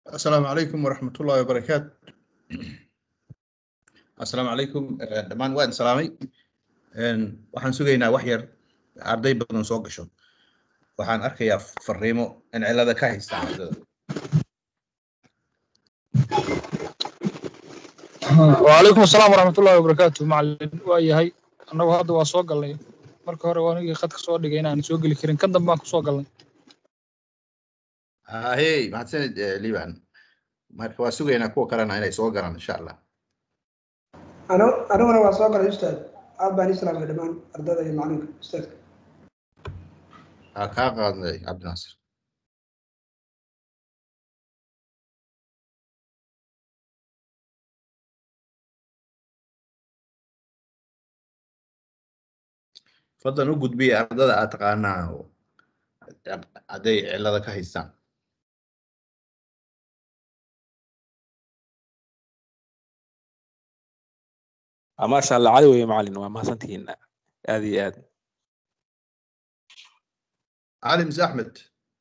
asalaamu calaykum waraxmat ullahi wabarakaatu asalaamu calaykum dhammaan waan salaamay waxaan sugaynaa wax yar arday badan soo gasho waxaan arkayaa fariimo in cilada ka haysta ardada وعليكم السلام ورحمة الله وبركاته معلم waayahay annagu hadda waa soo galnay marka hore waa anigii khadka soo dhigay inaan soo geli karin kan dambe baan kusoo galnay ahey mahadsanid liban marka waa sugaynaa kuwa kalena inay soo galaan insha allah Ano- aniguna waa soo galay ustaad aad baan ii salaamay dhammaan ardada iyo macalinka ustaadka ha kaa qaadnay cabdinaasir fadlan u gudbiya ardada aad taqaanaa oo hadday cilada ka haystaan maasha allah cali weye macalin waa mahadsantihiin aad iyo aad cali mise axmed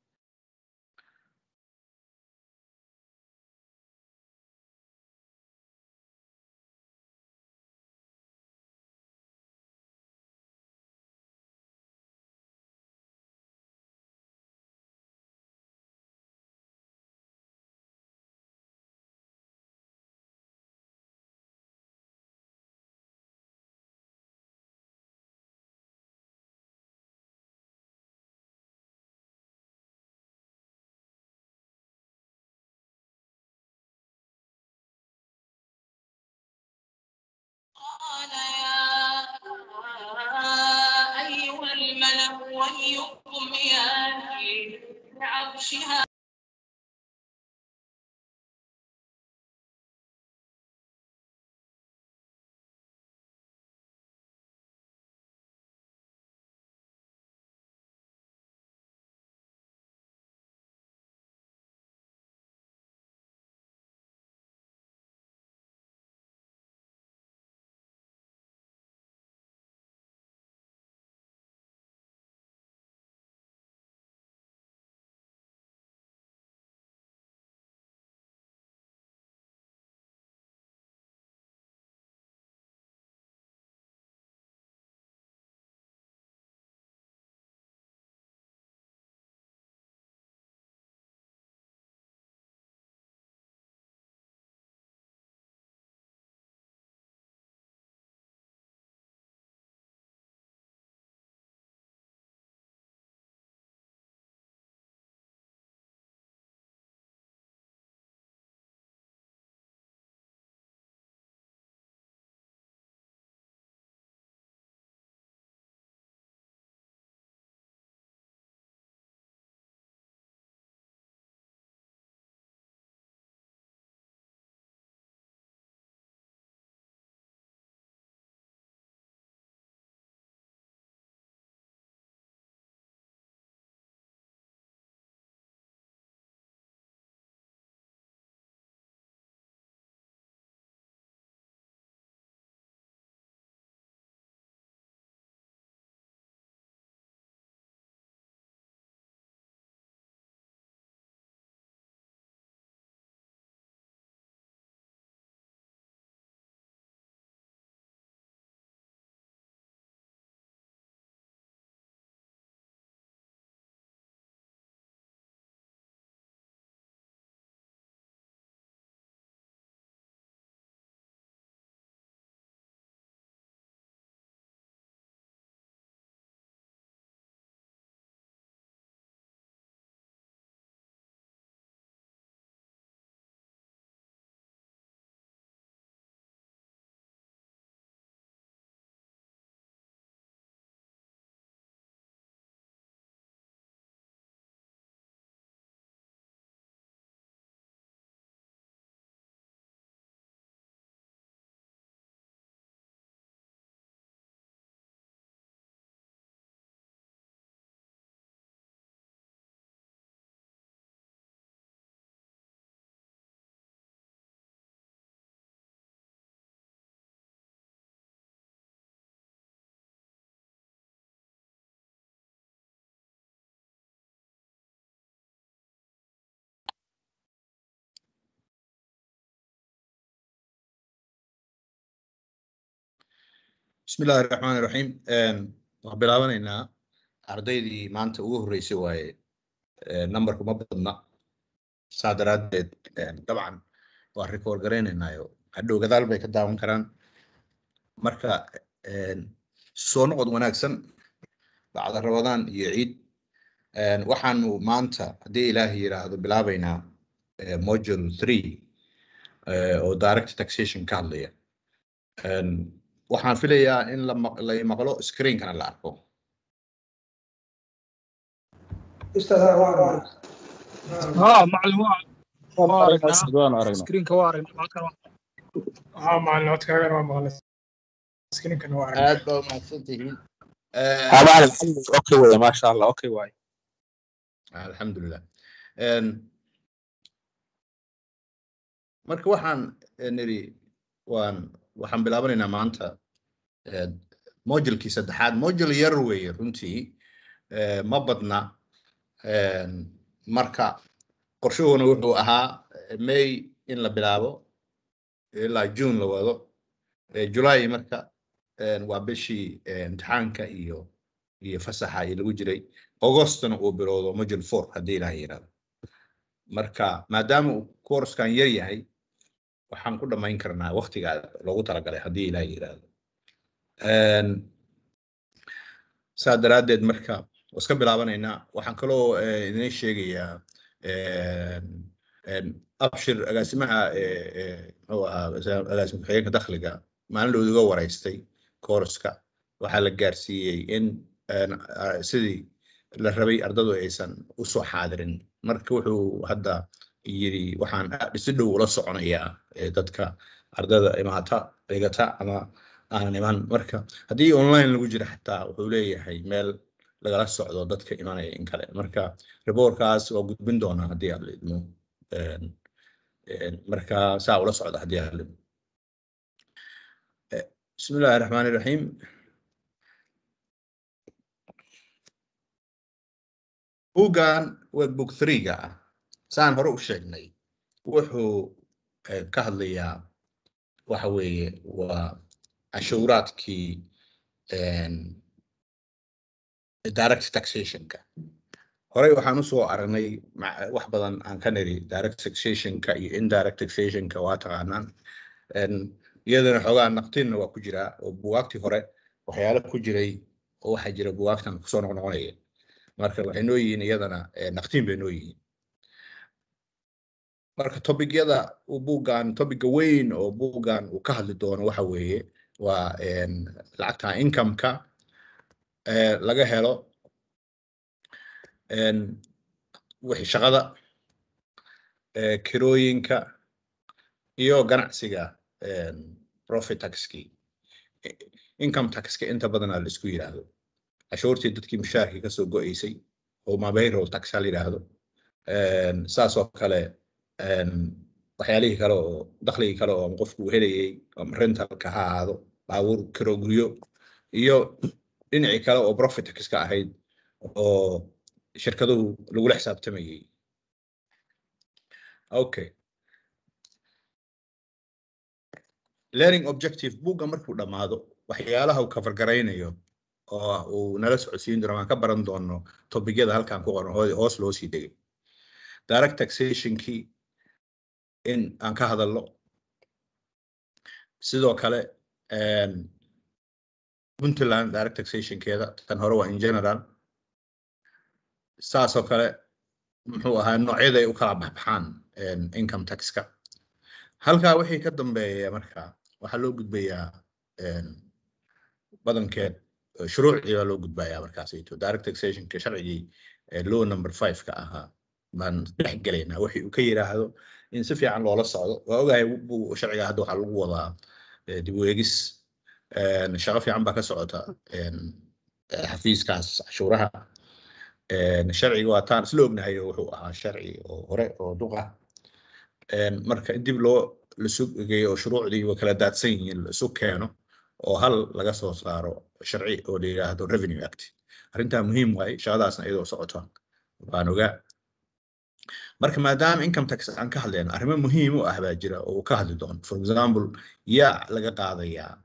قال يا أيها الملأ أيكم يأتي بعرشها بسم الله الرحمن الرحيم waxaan bilaabanaynaa ardaydii maanta ugu horreysay waaye numberku ma badna saa daraaddeed dabcan waan record garaynaynaayo hadhow gadaal bay ka daawan karaan marka soo noqod wanaagsan bacda rabadaan iyo ciid waxaanu maanta haddii ilaahay yidhaahdo bilaabaynaa module three oo direct taxation ka hadlaya waxaan filayaa in la maq- la maqlo screenkana la arko ustaad haa waa aragnaa ها معلم waa waa aragnaa waan aragnaa screenka waa aragnaa halkan waa ها معلم codkaagana waa maqlay screenkana waa aragnaa aad baa umahadsan tihiin ها معلم اوكي ويا ما شاء الله اوكي واي alxamdulilah marka waxaan niri waan waxaan bilaabanaynaa maanta modulkii saddexaad modul yar weeye runtii eh, ma badna marka qorshuhuna wuxuu ahaa eh, may in la bilaabo ilaa june la wado Eh, july marka eh, waa bishii eh, imtixaanka iyo iyo fasaxa iyo lagu jiray augustna uu bilowdo module four haddii ilaah yidhahdo marka maadaama uu koorskan yar yahay waxaan ku dhammayn karnaa waktiga loogu talagalay haddii ilaah yidhahdo saa daraaddeed marka waa iska bilaabanaynaa waxaan kaloo eh, idin sheegayaa abshir agaasimaha eh, eh, muxuu ahaa agaasima ku-xigeenka dakhliga maalin dhow iga waraystay koorska waxaa la gaarsiiyey in een, ah, sidii la rabay ardadu aysan u soo xaadirin marka wuxuu hadda yiri waxaan aad si dhow ula soconayaa eh, dadka ardada imaata dhigata ama aanan iman marka haddii online lagu jira xataa wuxuu leeyahay meel lagala socdo dadka imanaya in kale marka reportkaas waa gudbin doonaa haddii aad la idmo Een, een, marka saa ula socda haddii aad la idmo Eh, bismi illaahi raxmaani raxiim buuggan workbook three-ga ah saan hore u sheegnay wuxuu eh, ka hadlayaa waxa weeye waa cashuuraadkii een, direct taxationka horey waxaan usoo aragnay ma- wax badan aan ka niri direct taxationka iyo indirect taxationka waa taqaanaan Een, iyadana xoogaa naqtinna waa ku jiraa oo bugaagtii hore waxyaalo ku jiray oo waxaa jira bugaagtan kusoo noqnoqonaya marka waxay noo yihiin iyadana eh, naqtiin bay noo yihiin marka topigyada uu buuggan topiga weyn oo buuggan uu ka hadli doono waxa weeye waa een, lacagta income-ka eh, laga helo een, wixii shaqada eh, kirooyinka iyo ganacsiga een, profit taxkii I- income taxka inta badanaa la isku yidhaahdo cashuurtii dadkii mushaharkii kasoo go-eysay oo payroll tax ha la yidhaahdo Een, saas oo kale een, waxyaalihii kale oo dakhligii kale oo qofku uu helayay ama rentalka ha ahaado baabuur kiro guryo iyo dhinacii kale oo profit taxka ahayd oo shirkaduhu lagula xisaabtamayay okay learning objective buugga markuu dhammaado waxyaalaha uu kafargaraynayo oo uu nala socodsiin doono waan ka baran doono topigyada halkan ku qoran hoo- hoos loo sii degay direct taxationkii in aan ka hadalno sidoo kale een, puntland direct taxationkeeda tan hore waa in general saasoo kale muxuu ahaa noocyada ay u kala baxbaxaan een, income taxka halkaa wixii ka dambeeya marka waxaa loo gudbayaa een, badankeed eh, shuruucdii baa loo gudbayaa markaasito direct taxationka sharcigii eh, law number five ka ahaa baan dhex gelaynaa wixii uu ka yiraahdo in si fiican loola socdo waa ogahay bu- sharciga hadda waxaa lagu wadaa eh, dib u eegis een, shaqo fiican baa ka socota een, eh, xafiiskaas cashuuraha een, sharciga waa taan isla ognahay oo wuxuu ahaa sharci oo hore oo duq ah Een, marka in dib loo lasu geeyo oo shuruucdii way kala daadsan yihiin la isu keeno oo hal laga soo saaro sharci oo la yidhaahdo revenue act arrintaa muhiim waaye shaqadaasna iyadoo socota waan ogaa marka maadaama income tax aan ka hadlayno arrimo muhiim u ah baa jira oo uu ka hadli doono for example yaa laga qaadayaa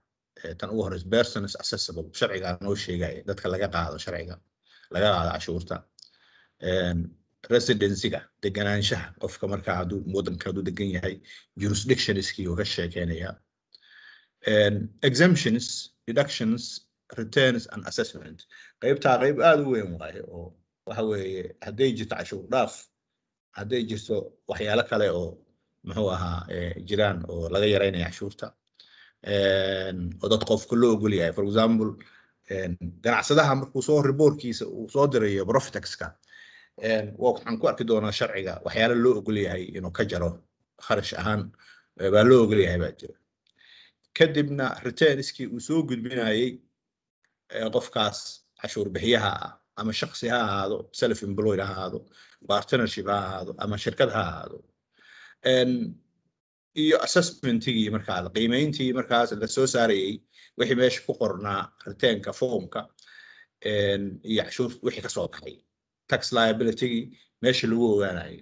eh, tan ugu horeysa persons accessible sharciga noo sheegaya dadka laga qaado sharciga laga qaado cashuurta Een, residencyga deganaanshaha qofka markaa hadduu wadanka hadduu degan yahay jurisdictionskii uu ka sheekeynaya Een, exemptions deductions returns and assessment qeybtaa qeyb aada u weyn waaye oo waxa weeye hadday jirto cashuur dhaaf hadday jirto waxyaalo kale oo muxuu ahaa eh, jiraan oo laga yareynaya cashuurta Een, oo dad qofka loo ogol yahay for example een, ganacsadaha markuu soo riboorkiisa uu soo dirayo profitaxka een, waa waxaan ku arki doonaa sharciga waxyaalo loo ogol yahay inuu ka jaro kharash ahaan eh, baa loo ogol yahay baa jira kadibna returnskii uu soo gudbinayay eh, qofkaas cashuur bixiyaha ah ama shaksi ha ahaado self employed ha ahaado partnership ha ahaado ama shirkad ha ahaado Een, iyo assessmentigii markaa qiimeyntii markaas la soo saarayay wixii meesha ku qornaa returnka formka een, iyo cashuur wixii kasoo baxay tax liabilitygii meesha lagu ogaanayay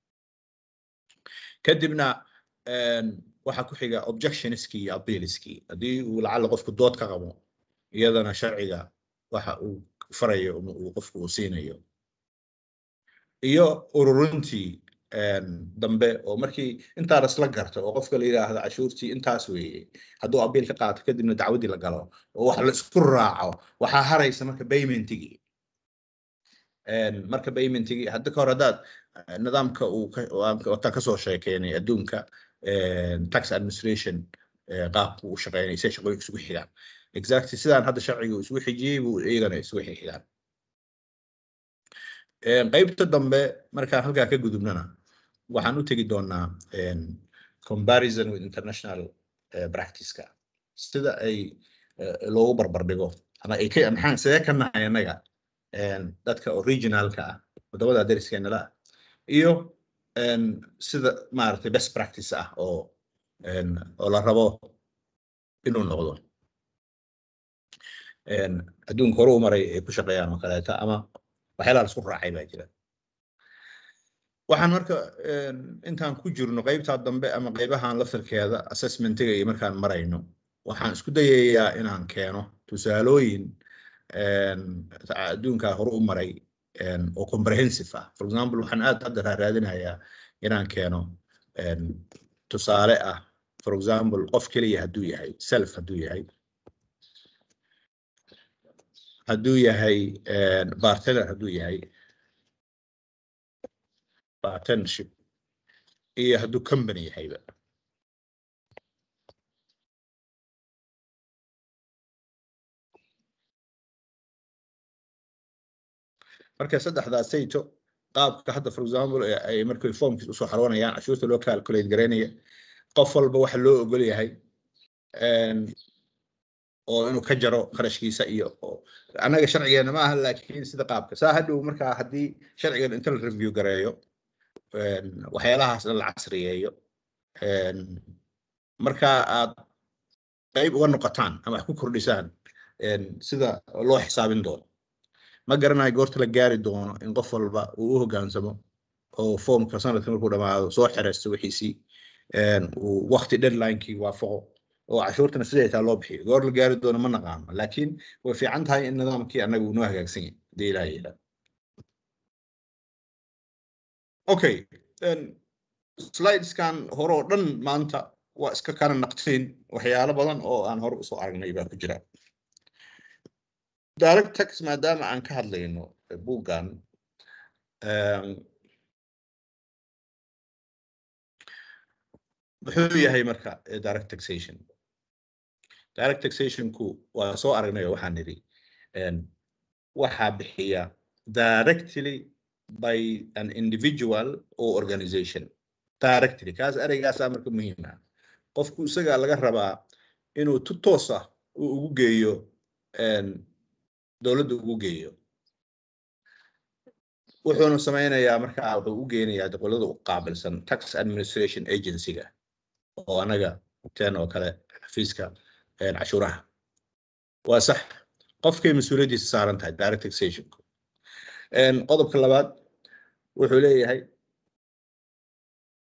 kadibna een, waxaa ku xiga objectionskii iyo appealskii haddii uu lacala qofku dood ka qabo iyadana sharciga waxa uu farayo ama uu qofku uu siinayo iyo ururintii een, dambe oo markii intaa lasla garto oo qofka la yidhaahdo cashuurtii intaas weeye hadduu abiil ka qaato kadibna dacwadii la galo oo wax la isku raaco waxaa haraysa marka paymentigii Een, marka paymentigii hadda ka hor haddaad eh, nidaamka uu ka- waan- wataan kasoo sheekeynay adduunka een, tax administration eh, qaabku u shaqeynay say shaqooyinka isugu xigaan exactly sidaan hadda sharciga uu isugu xijiyey buu iyagana isugu xigaan Een, qaybta dambe markaan halkaa ka gudubnana waxaan u tegi doonaa een, comparison with international eh, practice-ka sida ay eh, loogu barbardhigo ama ay ka maxaan sidee ka nahay annaga een, dadka originalka ah wadamada dariskeenala ah iyo een, sida maaragtay best practice ah oo een, oo la rabo inuu noqdo Een, adduunka hore u maray ay ku shaqeeyaan oo kaleeta ama waxyaalaha la isku raacay baa jira waxaan marka een, intaan ku jirno qaybtaa dambe ama qaybahan laftarkeeda assessmentiga iyo markaan marayno waxaan isku dayayaa inaan keeno tusaalooyin een, adduunka hore u maray een, oo comprehensive ah for example waxaan aad hadda raadinayaa inaan keeno een, tusaale ah for example qof keliya hadduu yahay self hadduu yahay hadduu yahay een, bartender hadduu yahay partnership iyo hadduu company yahayba marka saddexdaas sayto qaabka hadda for example ee ay markay formkiis usoo xaroonayaan cashuurta loo calculate garaynaya qof walba waxa loo ogol yahay een, oo inuu ka jaro qarashkiisa iyo oo- annaga sharcigeena ma aha laakiin sida qaabka saa hadhow markaa haddii sharcigan inta la review gareeyo een, waxyaalahaas dhan la casriyeeyo een, marka aad qayb uga noqotaan ama wax ku kordhisaan een, sida loo xisaabin doono ma garanayo goorta la gaari doono in qof walba uu u hoggaansamo oo foomka sanadka markuu dhamaado soo xereysto wixiisii een, uu waqti deadlinekii waafaqo oo cashuurtana siday taa loo bixiyo goor la gaari doono ma naqaano laakiin way fiican tahay in nidaamkii annaga uu noo hagaagsan yahay hadii ilaaha yidhaa okay een, slideskan hore oo dhan maanta waa iska kana naqteen waxyaalo badan oo aan hore usoo aragnay baa ku jira direct tax maadaama aan ka hadlayno eh, buuggan em, muxuu yahay marka eh, direct taxation direct taxationku waa soo aragnay oo waxaan nidhi em, waxaa bixiya directly by an individual or organization directly kaas ereygaasaa marka muhiim ah qofku isagaa laga rabaa inuu tu toos ah uu ugu geeyo em, dowladda ugu geeyo wuxuuna sameynayaa markaa wuxuu u geenayaa dowladda u qaabilsan tax administration agency-ga oo anaga ten oo kale xafiiska een, cashuuraha waa sax qofkay mas-uuliyaddiisa saaran tahay direct taxationku Een, qodobka labaad wuxuu leeyahay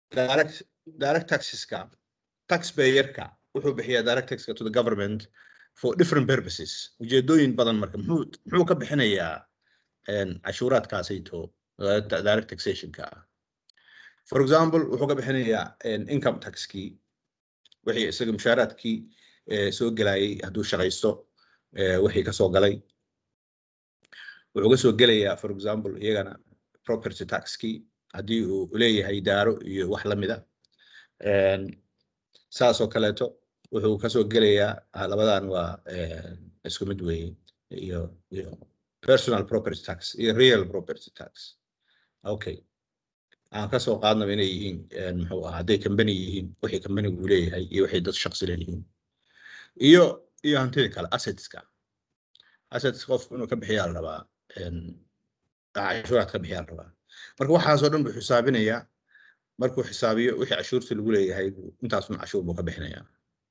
direct direct taxeska taxpayerka wuxuu bixiyaa direct taxka to the government for different purposes ujeedooyin badan marka muxuu muxuu ka bixinayaa een, cashuuraadkaasayto uh, direct taxationka ah for example wuxuu ka bixinayaa een, income taxkii wixii isaga mushaaraadkii eh, soo gelayay hadduu shaqaysto eh, wixii kasoo galay wuxuu ka soo gelayaa for example iyagana property taxkii haddii uu leeyahay daaro iyo wax la mida Een, saas oo kaleeto wuxuu kasoo gelayaa ah, labadan waa een, isku mid weeye iyo iyo personal property tax iyo real property tax okay aan kasoo qaadnaba inay yihiin een, muxuu ahaa hadday company yihiin wixii companigu leeyahay iyo wixii dad shaqsi leeyihiin iyo iyo hantida kale assetska assets qofku inuu ka bixiyaa la rabaa een, cashuuraad ka bixiyaa la rabaa marka waxaasoo dhan buu xisaabinayaa markuu xisaabiyo wixii cashuurta lagu leeyahay buu- intaasun cashuur buu ka bixinayaa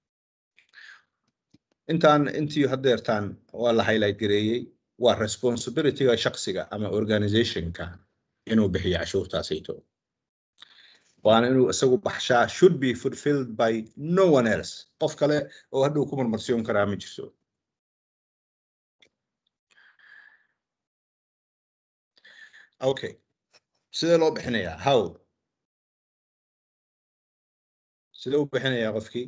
intaan intii haddeertaan waa la highlight gareeyey waa responsibilityga shaksiga ama organizationka inuu bixiyo cashuurtaasayto waana inuu isagu baxshaa should be fulfilled by no one else qof kale oo hadhow ku marmarsiyon karaa ma jirto okay sidee loo bixinayaa how sidee u bixinayaa qofkii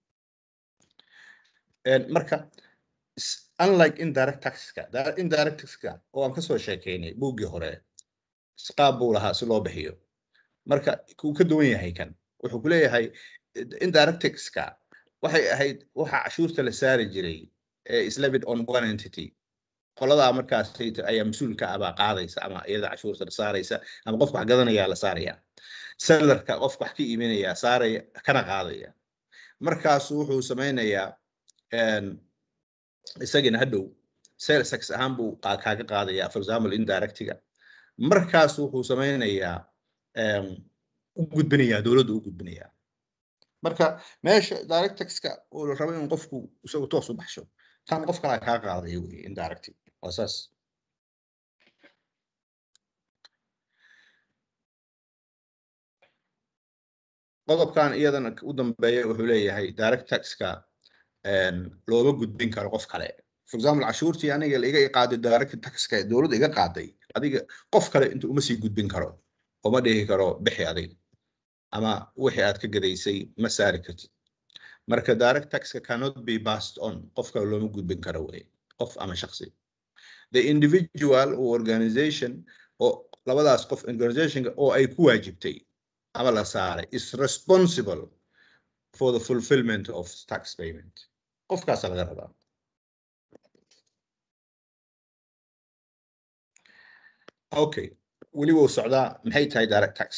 Een, marka s- unlike indirect taxka da- indirect taxka oo aan kasoo sheekeynay buuggii hore s- qaab buu lahaa si loo bixiyo marka kuu ka duwan yahay kan wuxuu ku leeyahay eh, indirect taxka waxay ahayd waxa cashuurta la saari jiray ee is levied on one entity qoladaa markaas ayaa mas-uulka ah baa qaadaysa ama iyada cashuurta la saaraysa ama qofka wax gadanayaa la saaraya sellarka qofka wax ka iibinayaa saaraya kana qaadaya markaasu wuxuu sameynayaa een, isagina hadhow sales tax ahaan buu qa- kaaga qaadayaa for example indirectiga markaas wuxuu sameynayaa een, u gudbinayaa dowladdu u gudbinayaa marka meesha direct taxka oo la rabo in qofku isagu toos u baxsho tan qof kalaa kaa qaadaya wey indirect waa saas qodobkan iyadana u dambeeya wuxuu leeyahay direct taxka een, looma gudbin karo qof kale for example cashuurtii aniga iga qaaday direct taxka ee dowladda iga qaaday adiga qof kale inta uma sii gudbin karo uma dhihi karo bixi adiga ama wixii aad ka gadaysay ma saari kartid marka direct taxka cannot be passed on qof kale looma gudbin karo wey qof ama shakhsi the individual or organization oo labadaas qof organizationka oo ay ku waajibtay ama la saaray is responsible for the fulfillment of tax payment qofkaasa laga rabaa okay weli wuu socdaa maxay tahay direct tax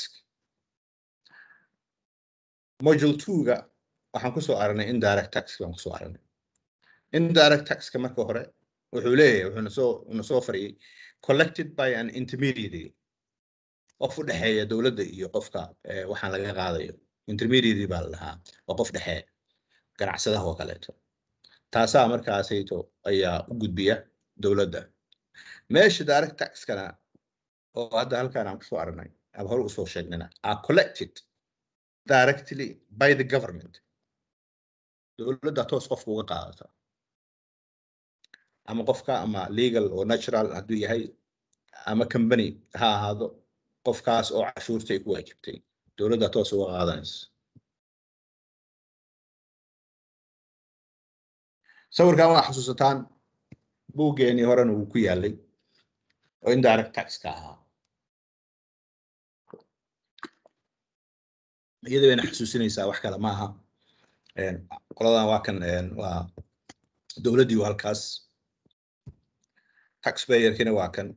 module two-ga waxaan kusoo aragnay indirect tax baan kusoo aragnay indirect taxka marka hore wuxuu leeyahay wuxuuna soo una soo fariyay collected by an intermediary qof u dhexeeya dowladda iyo qofka eh, waxaan laga qaadayo intermediary baa la dhahaa waa qof dhexe ganacsadaha oo kaleeto taasaa markaasayto ayaa u gudbiya dowladda meesha direct taxkana oo hadda halkaan aan kusoo aragnay ama hore usoo sheegnayna are collected directly by the government dowladda toos qofka uga qaadata ama qofka ama legal oo natural hadduu yahay ama company ha ahaado qofkaas oo cashuurta ay ku waajibtay dowladda toos uga qaadanaysa sawirkan waa xasuusataan buuggeenii horena wuu ku yaalay oo indirect taxka ahaa iyada bayna xasuusinaysaa wax kale maaha Een, qoladan waa kan een, waa dowladdii waa halkaas taxpayerkina waa kan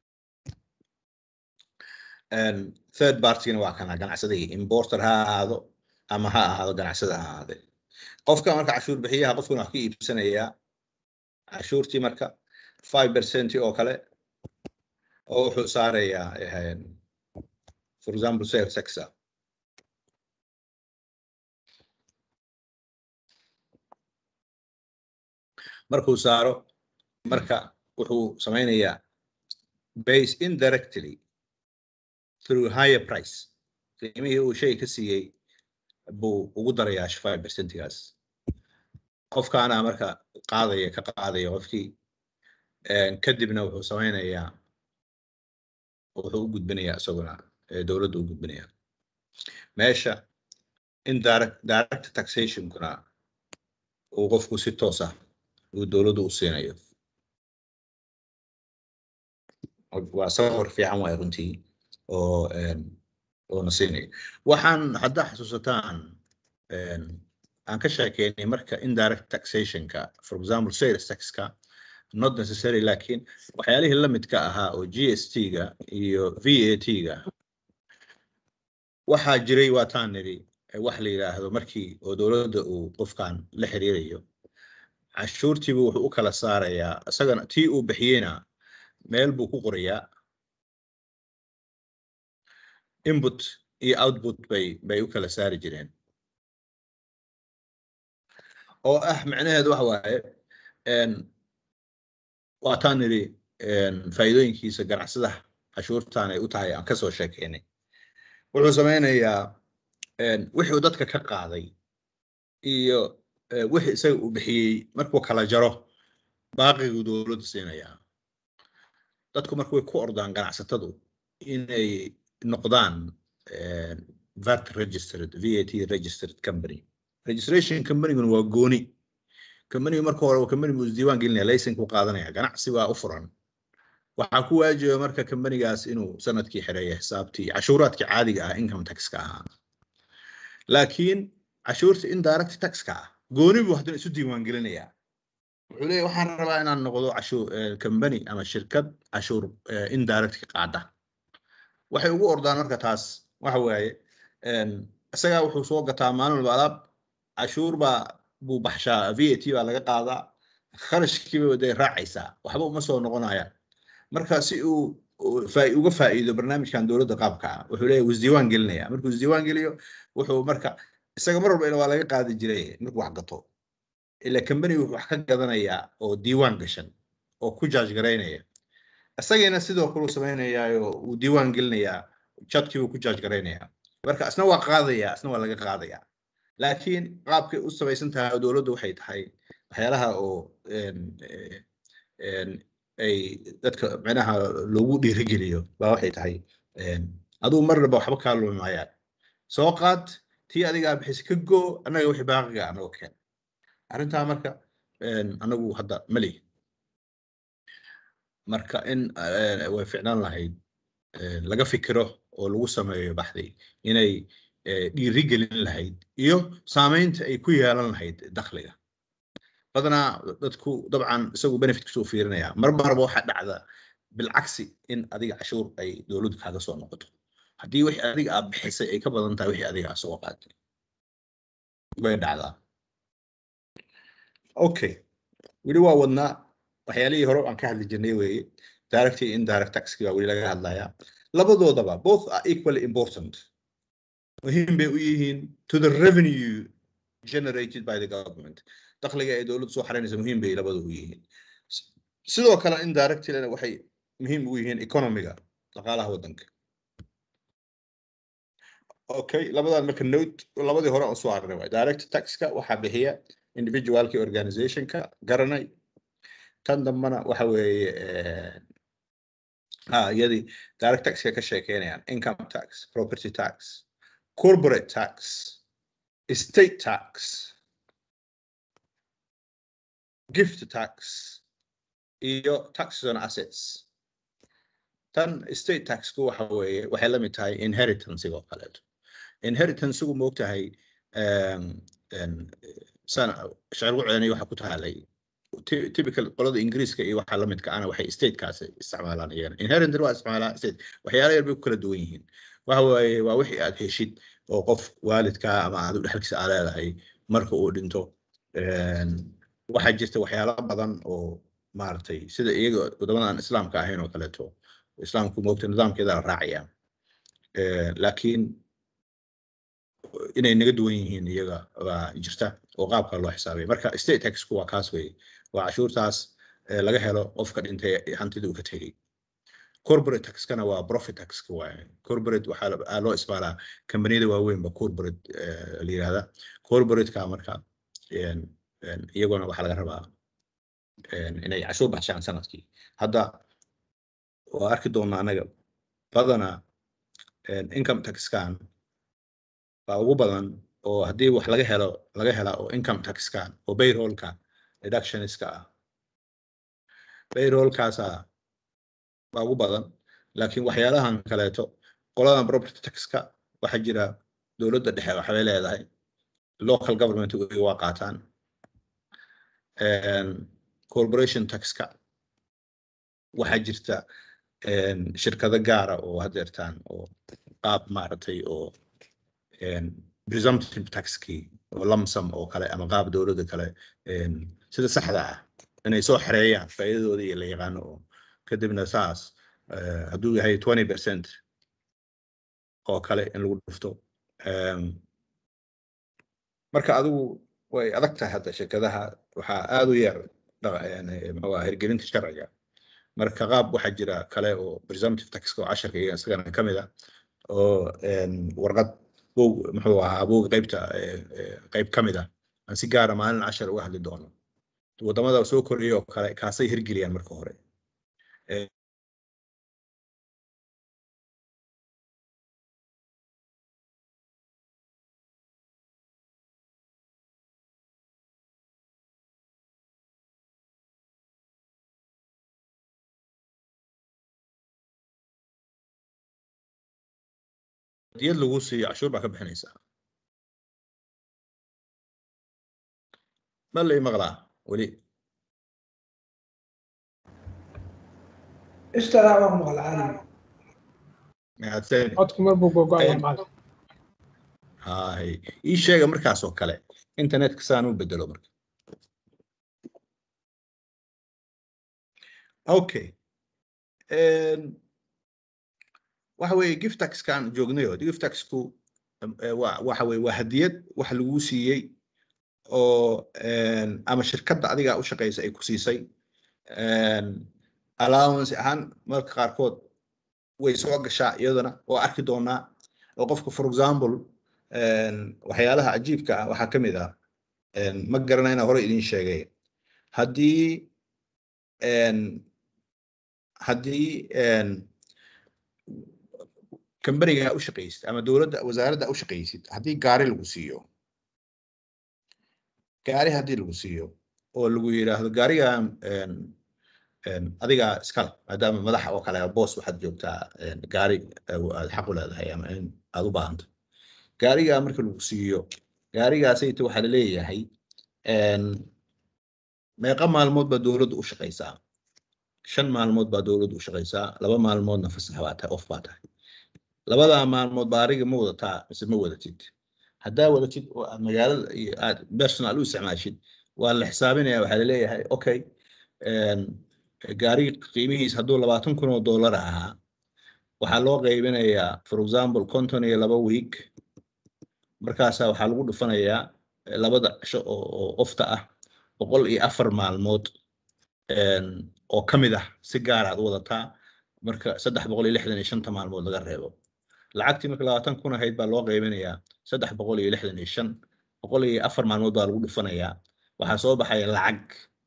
Een, third partygina waa kana ganacsadihii importer ha ahaado ama ha ahaado ganacsada ha ahaade qofka marka cashuur bixiyaha qofkuna wax ka iibsanayaa cashuurtii marka five percent oo kale oo wuxuu saarayaa een, for example sales tax ah markuu saaro marka wuxuu sameynayaa base indirectly through higher price qiimihii uu shay ka siiyey buu ugu darayaa five percentigaas qofkaana marka qaadaya ka qaadaya qofkii een, kadibna wuxuu samaynayaa wuxuu u gudbinayaa isaguna ee, dowladda u gudbinaya meesha indirect direct taxationkuna uu qofku si toos ah uu dowladdu u siinayo waa sawir fiican waay runtii oo een, oo na siinayo waxaan haddaa xasuusataan een, aan ka sheekeynay marka indirect taxationka for example sales taxka not necessary laakiin waxyaalihii la midka ahaa oo g s t-ga iyo v a t-ga waxaa jiray waataan nidhi eh, wax la yidhaahdo markii oo dowladda uu qofkan la xiriirayo cashuurtiibu wuxuu u kala saarayaa isagana tii uu bixiyeyna meel buu ku qorayaa input iyo output bay bay u kala saari jireen oo ah macnaheedu waxa waaye een, waataan nidhi een, faa'iidooyinkiisa ganacsadaha cashuurtan ay u tahay aan kasoo sheekeynay wuxuu sameynayaa een, wixii uu dadka ka qaaday iyo eh, wixii isaga uu bixiyey markuu kala jaro baaqiguu dowladda siinayaa dadku marka way ku ordaan ganacsatadu inay noqdaan een, VAT registered VAT registered company registration companyguna waa gooni companiga marka hore waa company buu isdiiwaan gelinaya laysanku qaadanaya ganacsi baa u furan waxaa ku waajiba marka companigaas inuu sanadkii xireeyo xisaabtii cashuuraadkii caadiga ah income taxka ahaa laakiin cashuurta indirect taxka ah gooni buu haddana isu diiwaan gelinayaa wuxuu leeyahy waxaan rabaa inaan noqdo cashuur eh, company ama shirkad cashuur eh, indirect ka qaada waxay ugu ordaan marka taas waxa waaye een, isagaa wuxuu soo gataa maalin walba alaab cashuur baa buu baxshaa v a t baa laga qaadaa kharashkiiba day raacaysaa waxba uma soo noqonaya marka si uu uu faa- uga faa'iido barnaamijkan dowladda qaabka ah wuxuu leeyahay wuu isdiiwaan gelinaya markuu isdiiwaan geliyo wuxuu marka isaga mar walba waa laga qaadi jiray markuu wax gato ila company wuxuu wax ka gadanayaa oo diiwaan gashan oo ku jaaj garaynaya isagiina sidoo kale uu samaynayaa uu diiwaan gelinayaa jadkii buu ku jaaj garaynayaa marka isna waa qaadaya isna waa laga qaadaya laakiin qaabkay u samaysan tahay oo dowladdu waxay tahay waxyaalaha oo een, eh, een, ay dadka micnaha loogu dhiirigeliyo baa waxay tahay een, adigu marnaba waxba kaa lumi maayaan soo qaad tii adigaa bixisa ka goo annaga wixii baaqiga anagoo keen arrintaa marka een, anagu hadda ma lihi marka in eh, way ficnaan lahayd eh, laga fikiro oo lagu sameeyo baxdi inay eh, dhiirigelin lahayd iyo saameynta ay ku yeelan lahayd dakhliga badanaa dadku dabcan isagu benefitkiisu u fiirinaya mar marba waxaa dhacda bilcagsi in adiga cashuur ay dowladdu kaaga soo noqoto haddii wixii adiga aad bixisay ay ka badan tahay wixii adiga aad soo qaatay bay dhacdaa okay weli waa wadnaa waxyaalihii hore aan ka hadli jirnay weeye direct iyo indirect taxki baa weli laga hadlayaa labadoodaba both are equally important muhiim bay u yihiin to the revenue generated by the government dakhliga ay dowladdu soo xaraynaysa muhiim bay labada u yihiin S- sidoo kale indirectlena waxay muhiim ugu yihiin economiga dhaqaalaha waddanka okay labadan marka note labadii hore aan soo arnay waay direct taxka waxaa bixiya individualki organizationka garanay tan dambana waxa weeye eh, ah iyadii direct taxka ka sheekeynayaan income tax property tax corporate tax estate tax gift tax iyo taxes on assets tan estate taxku waxa weeye waxay la mid tahay inheritanceig oo kaleeto inheritancegu moogtahay um, um, sana sharci celinayo waxa ku tahalay ty- typical qolada ingiriiska iyo waxa la midka ana waxay statekaasi isticmaalaan iyagana inheritant waa isticmaalaa state waxyaala yar bay ku kala duwan yihiin waxa waaye waa wixii aad heshid oo qof waalidkaa ama aad u dhexalkiisa aa leedahay marka uu dhinto Een, waxaa jirta waxyaalo badan oo maaragtay sida iyaga wadamada aan islaamka ahayn oo kaleeto islaamku moogta nidaamkeeda la raacaya Eh, laakiin inay naga duwan yihiin iyaga baa jirta oo qaabka loo xisaabaya marka state taxku waa kaas weye waa cashuurtaas eh, laga helo qofka dhintay hantida uu ka tegey corporate taxkana waa profit taxka waaye corporate waxaa la- aa loo isticmaalaa kambaniyada waaweyn ba corporate eh, la yirahda corporateka marka een, een, iyaguna waxaa laga rabaa een, inay cashuur baxshaan sanadkii hadda waa arki doonaa anaga badanaa een, income taxkan baa ugu badan oo haddii wax laga helo laga hela oo income taxkan oo payrollka deductionska ah payrollkaasa baa ugu badan laakiin waxyaalahan kaleeto qoladan property taxka waxaa jira dowladda dhexe waxbay leedahay local government way waa qaataan Een, corporation taxka waxaa jirta een, shirkado gaara oo hadeertaan oo qaab maaragtay oo een, presumptive taxkii oo lamsam oo kale ama qaab dowladda kale een, sida saxda ah inay soo xareeyaan faa'iidadooda iyo la yaqaano oo kadibna saas eh, hadduu yahay 20 percent oo kale in lagu dhufto Een, marka adigu way adag tahay hadda shirkadaha waxaa aad u yar dhaqa- yani muxuu ahaa hirgelinta sharciga marka qaab waxaa jira kale oo presumptive taxka oo casharka iyaga isagana ka mid ah oo een, warqad buug muxuu ahaa buug qaybta eh, eh, qayb ka mid ah aan si gaara maalin cashar uga hadli doono wadamada soo koraya oo kale kaasay hirgeliyaan marka hore Eh, diyad lagu siiyo cashuur baa ka bixinaysaa ma la ii maqlaa weli ishtaraa waa ku maqal caadi mahadsan codku mar buu gogo'aya Ayib. macalin hay ii sheega markaas oo kale internetka saan u bedelo marka okay Een, waxa weeye gift taxkan joognayo gift taxku em, eh, waa- waxa weeye waa hadiyad wax lagu siiyey oo een, ama shirkadda adiga u shaqeysa ay ku siisay Een, allowance ahaan marka qaarkood way soo gashaa iyadana oo arki doonaa oo qofka for example een, waxyaalaha cajiibka ah waxaa ka mid ah een, ma garanayna hore idin sheegay haddii een, haddii een, kambaniga u shaqaysid ama dowladda wasaaradda u shaqaysid haddii gaari lagu siiyo gaari haddii lagu siiyo oo lagu yidhaahdo gaarigan een, een, adiga iskale maadaama madaxa oo kale boos waxaad joogtaa een, gaari eh, aad xaq u leedahay ama in aad u baahanta gaarigaa marka lagu siiyo gaarigaasayta waxaa la leeyahay een, meeqa maalmood baa dowladdu u shaqaysaa shan maalmood baa dowladdu u shaqaysaa laba maalmoodna fasax baa tahay off baa tahay labadaa maalmood baariga ma wadataa mise ma wadatid haddaa wadatid oo aad magaalada iyo aad personal u isticmaashid waa la xisaabinaya waxaa laleeyahay okay een, gaariga qiimihiis hadduu labaatan kun oo dollar ahaa waxaa loo qaybinayaa for example konton iyo laba week markaasaa waxaa lagu dhufanayaa eh, labada cisho oo oo ofta ah boqol iyo afar maalmood een, oo ka mid ah si gaar aad u wadataa marka saddex boqol iyo lixdan iyo shanta maalmood laga reebo lacagtii marka labaatan kun ahayd baa loo qaybinayaa saddex boqol iyo lixdan iyo shan boqol iyo afar maalmood baa lagu dhufanayaa waxaa soo baxaya lacag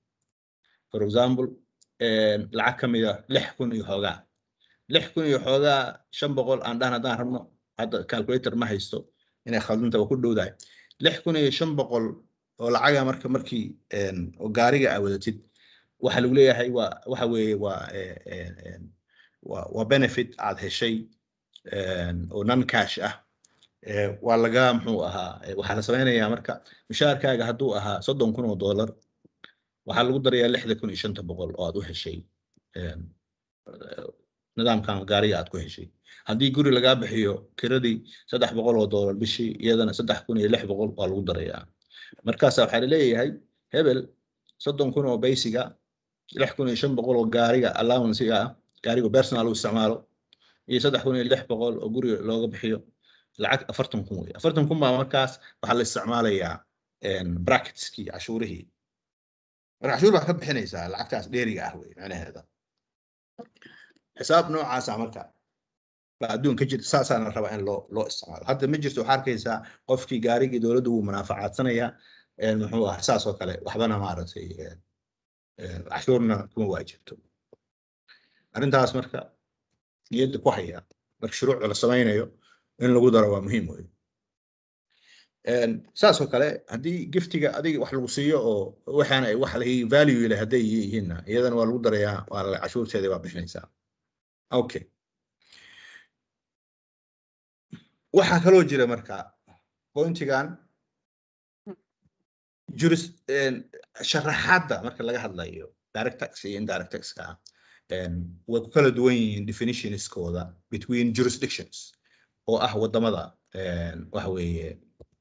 for example een, lacag ka mid ah lix kun iyo xoogaa lix kun iyo xoogaa shan boqol aan dhahan haddaan rabno hadda calculator ma haysto inay khaldanta waa ku dhowdahay lix kun iyo shan boqol oo lacaga marka markii een, oo gaariga aa wadatid waxaa lagu leeyahay waa waxa weeye waa eh, eh, eh, waa waa benefit aad heshay een, oo non cash ah Eh, waa laga muxuu ahaa eh, waxaa la sameynayaa marka mushaharkaaga hadduu ahaa soddon kun oo dollar waxaa lagu darayaa lixda kun iyo shanta boqol oo aad u heshay een, eh, nidaamkan gaariga aad ku heshay haddii guri lagaa bixiyo kiradii saddex boqol oo dollar bishii iyadana saddex kun iyo lix boqol waa lagu darayaa markaasa waxaa laleeyahay hebel soddon kun oo baysiga lix kun iyo shan boqol oo gaariga allowancega ah gaariga personal u isticmaalo iyo saddex kun iyo lix boqol oo guriga looga bixiyo lacag afartan kun wey afartan kun baa markaas waxaa la isticmaalayaa een, bracketskii cashuurihii marka cashuur baa ka bixinaysaa lacagtaas dheeriga ah wey macnaheeda xisaab noocaasa marka baa adduunka jirta saasaana rabaa in loo loo isticmaalo hadda ma jirto waxaa arkaysaa qofkii gaarigii dowladda wuu munaafacaadsanaya een, muxuu ah saas oo kale waxbana maaragtay een, een, cashuurna kuma waajibto arrintaas marka niyadda ku haya marka shuruucda la samaynayo in lagu daro waa muhiim wey Een, saas oo kale haddii giftiga adiga wax lagu siiyo oo waxaana ay wax lahi value leh hadday yihiinna iyadana waa lagu darayaa waa la cashuurteeda waa bixinaysaa okay waxaa kaloo jira marka pointigan juris een, sharaxaadda marka laga hadlayo direct tax iyo indirect taxka een, way ku kala duwan yihiin definitionskooda between jurisdictions oo ah wadamada een, waxa weeye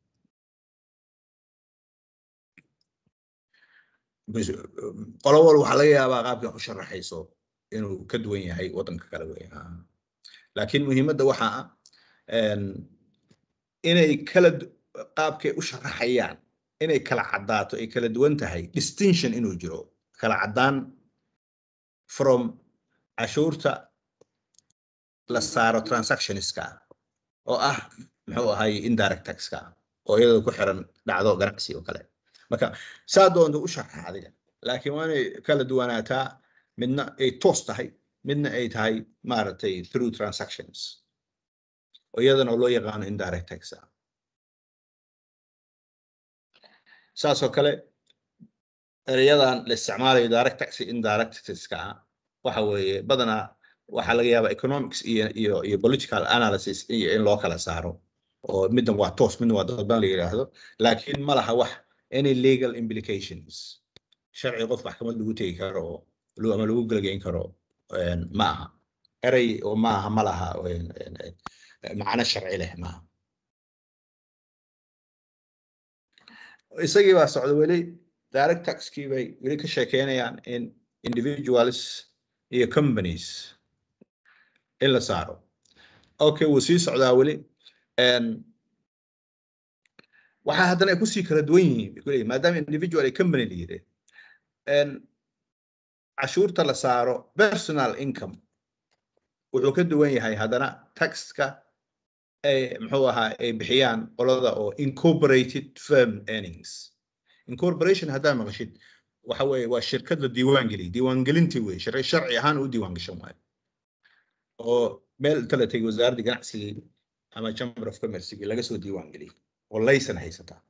bis- qolo walba waxaa laga yaabaa qaabka wax u sharaxayso inuu ka duwan yahay wadanka kale wey Ah. laakiin muhiimadda waxaa ah een, inay kala du- qaabkay u sharaxayaan inay kala caddaato ay kala duwan tahay distinction inuu jiro kala caddaan from cashuurta la saaro transactionska oo ah muxuu ahay indirect taxka oo iyadoo ku xiran dhacdo ganacsi oo kale marka saa doonta u sharxa adiga laakiin waa inay kala duwanaataa midna ay toos tahay midna ay tahay maaragtay through transactions oo iyadana loo yaqaano indirect tax ah saas oo kale ereyadan la isticmaalayo direct tax iyo indirect taxka ah waxa weeye badanaa waxaa laga yaabaa economics iyo iyo iyo political analysis iyo in loo kala saaro oo midna waa toos midna waa dadban la yidhaahdo laakiin ma laha wax any legal implications sharci qof maxkamad lagu tegi karo oo lu- ama lagu gelgeyn karo een, ma aha erey oo ma aha ma laha een, een, een, macno sharci leh maaha isagii baa socda weli direct taxkii bay weli ka sheekeynayaan in individuals iyo companies in la saaro okay wuu sii socdaa weli Een, waxaa haddana ay kusii kala duwan yihiin bay kuleeyihin maadaama individual iyo company la yidhi Een, cashuurta la saaro personal income wuxuu ka duwan yahay haddana taxka ay muxuu ahaa ay bixiyaan qolada oo incorporated firm earnings incorporation haddaa maqashid waxa weeye waa shirkad la diiwaan geliyay diiwaangelintii wey sharci sharci ahaan u diiwaan gashan waayo oo meel inta la tegay wasaaradda ganacsigii ama chamber of commercegii laga soo diiwaan geliyay oo laysan haysataa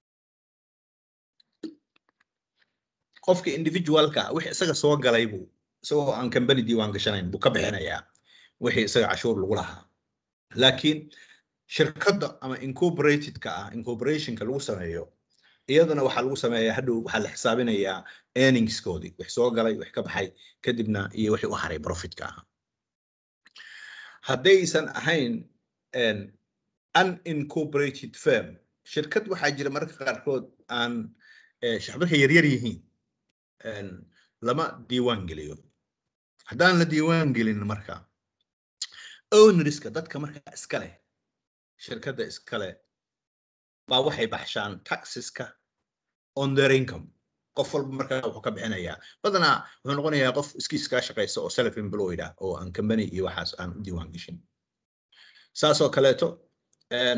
qofka individualka ah wixii isaga soo galay buu isagoo aan company diiwaan gashanayn buu ka bixinayaa wixii isaga cashuur lagu lahaa laakiin shirkadda ama incorporatedka ah incorporationka lagu sameeyo iyadana waxaa lagu sameeyaa hadhow waxaa la xisaabinayaa earningskoodii wix soo galay wix ka baxay kadibna iyo wixii u haray profitka ah haddaysan ahayn een, unincorporated firm shirkad waxaa jira mararka qaarkood aan eh, shacbirka yaryar yihiin een, lama diiwaan geliyo haddaan la diiwaan gelin marka ownerska dadka markaa iska leh shirkadda iska leh baa waxay baxshaan taxeska on their income qof walba markaa wuxuu ka bixinayaa badanaa wuxuu noqonayaa qof iskiis kaa shaqaysa oo self employed ah oo aan company iyo waxaas aan u diiwaan gashin saas oo kaleeto een,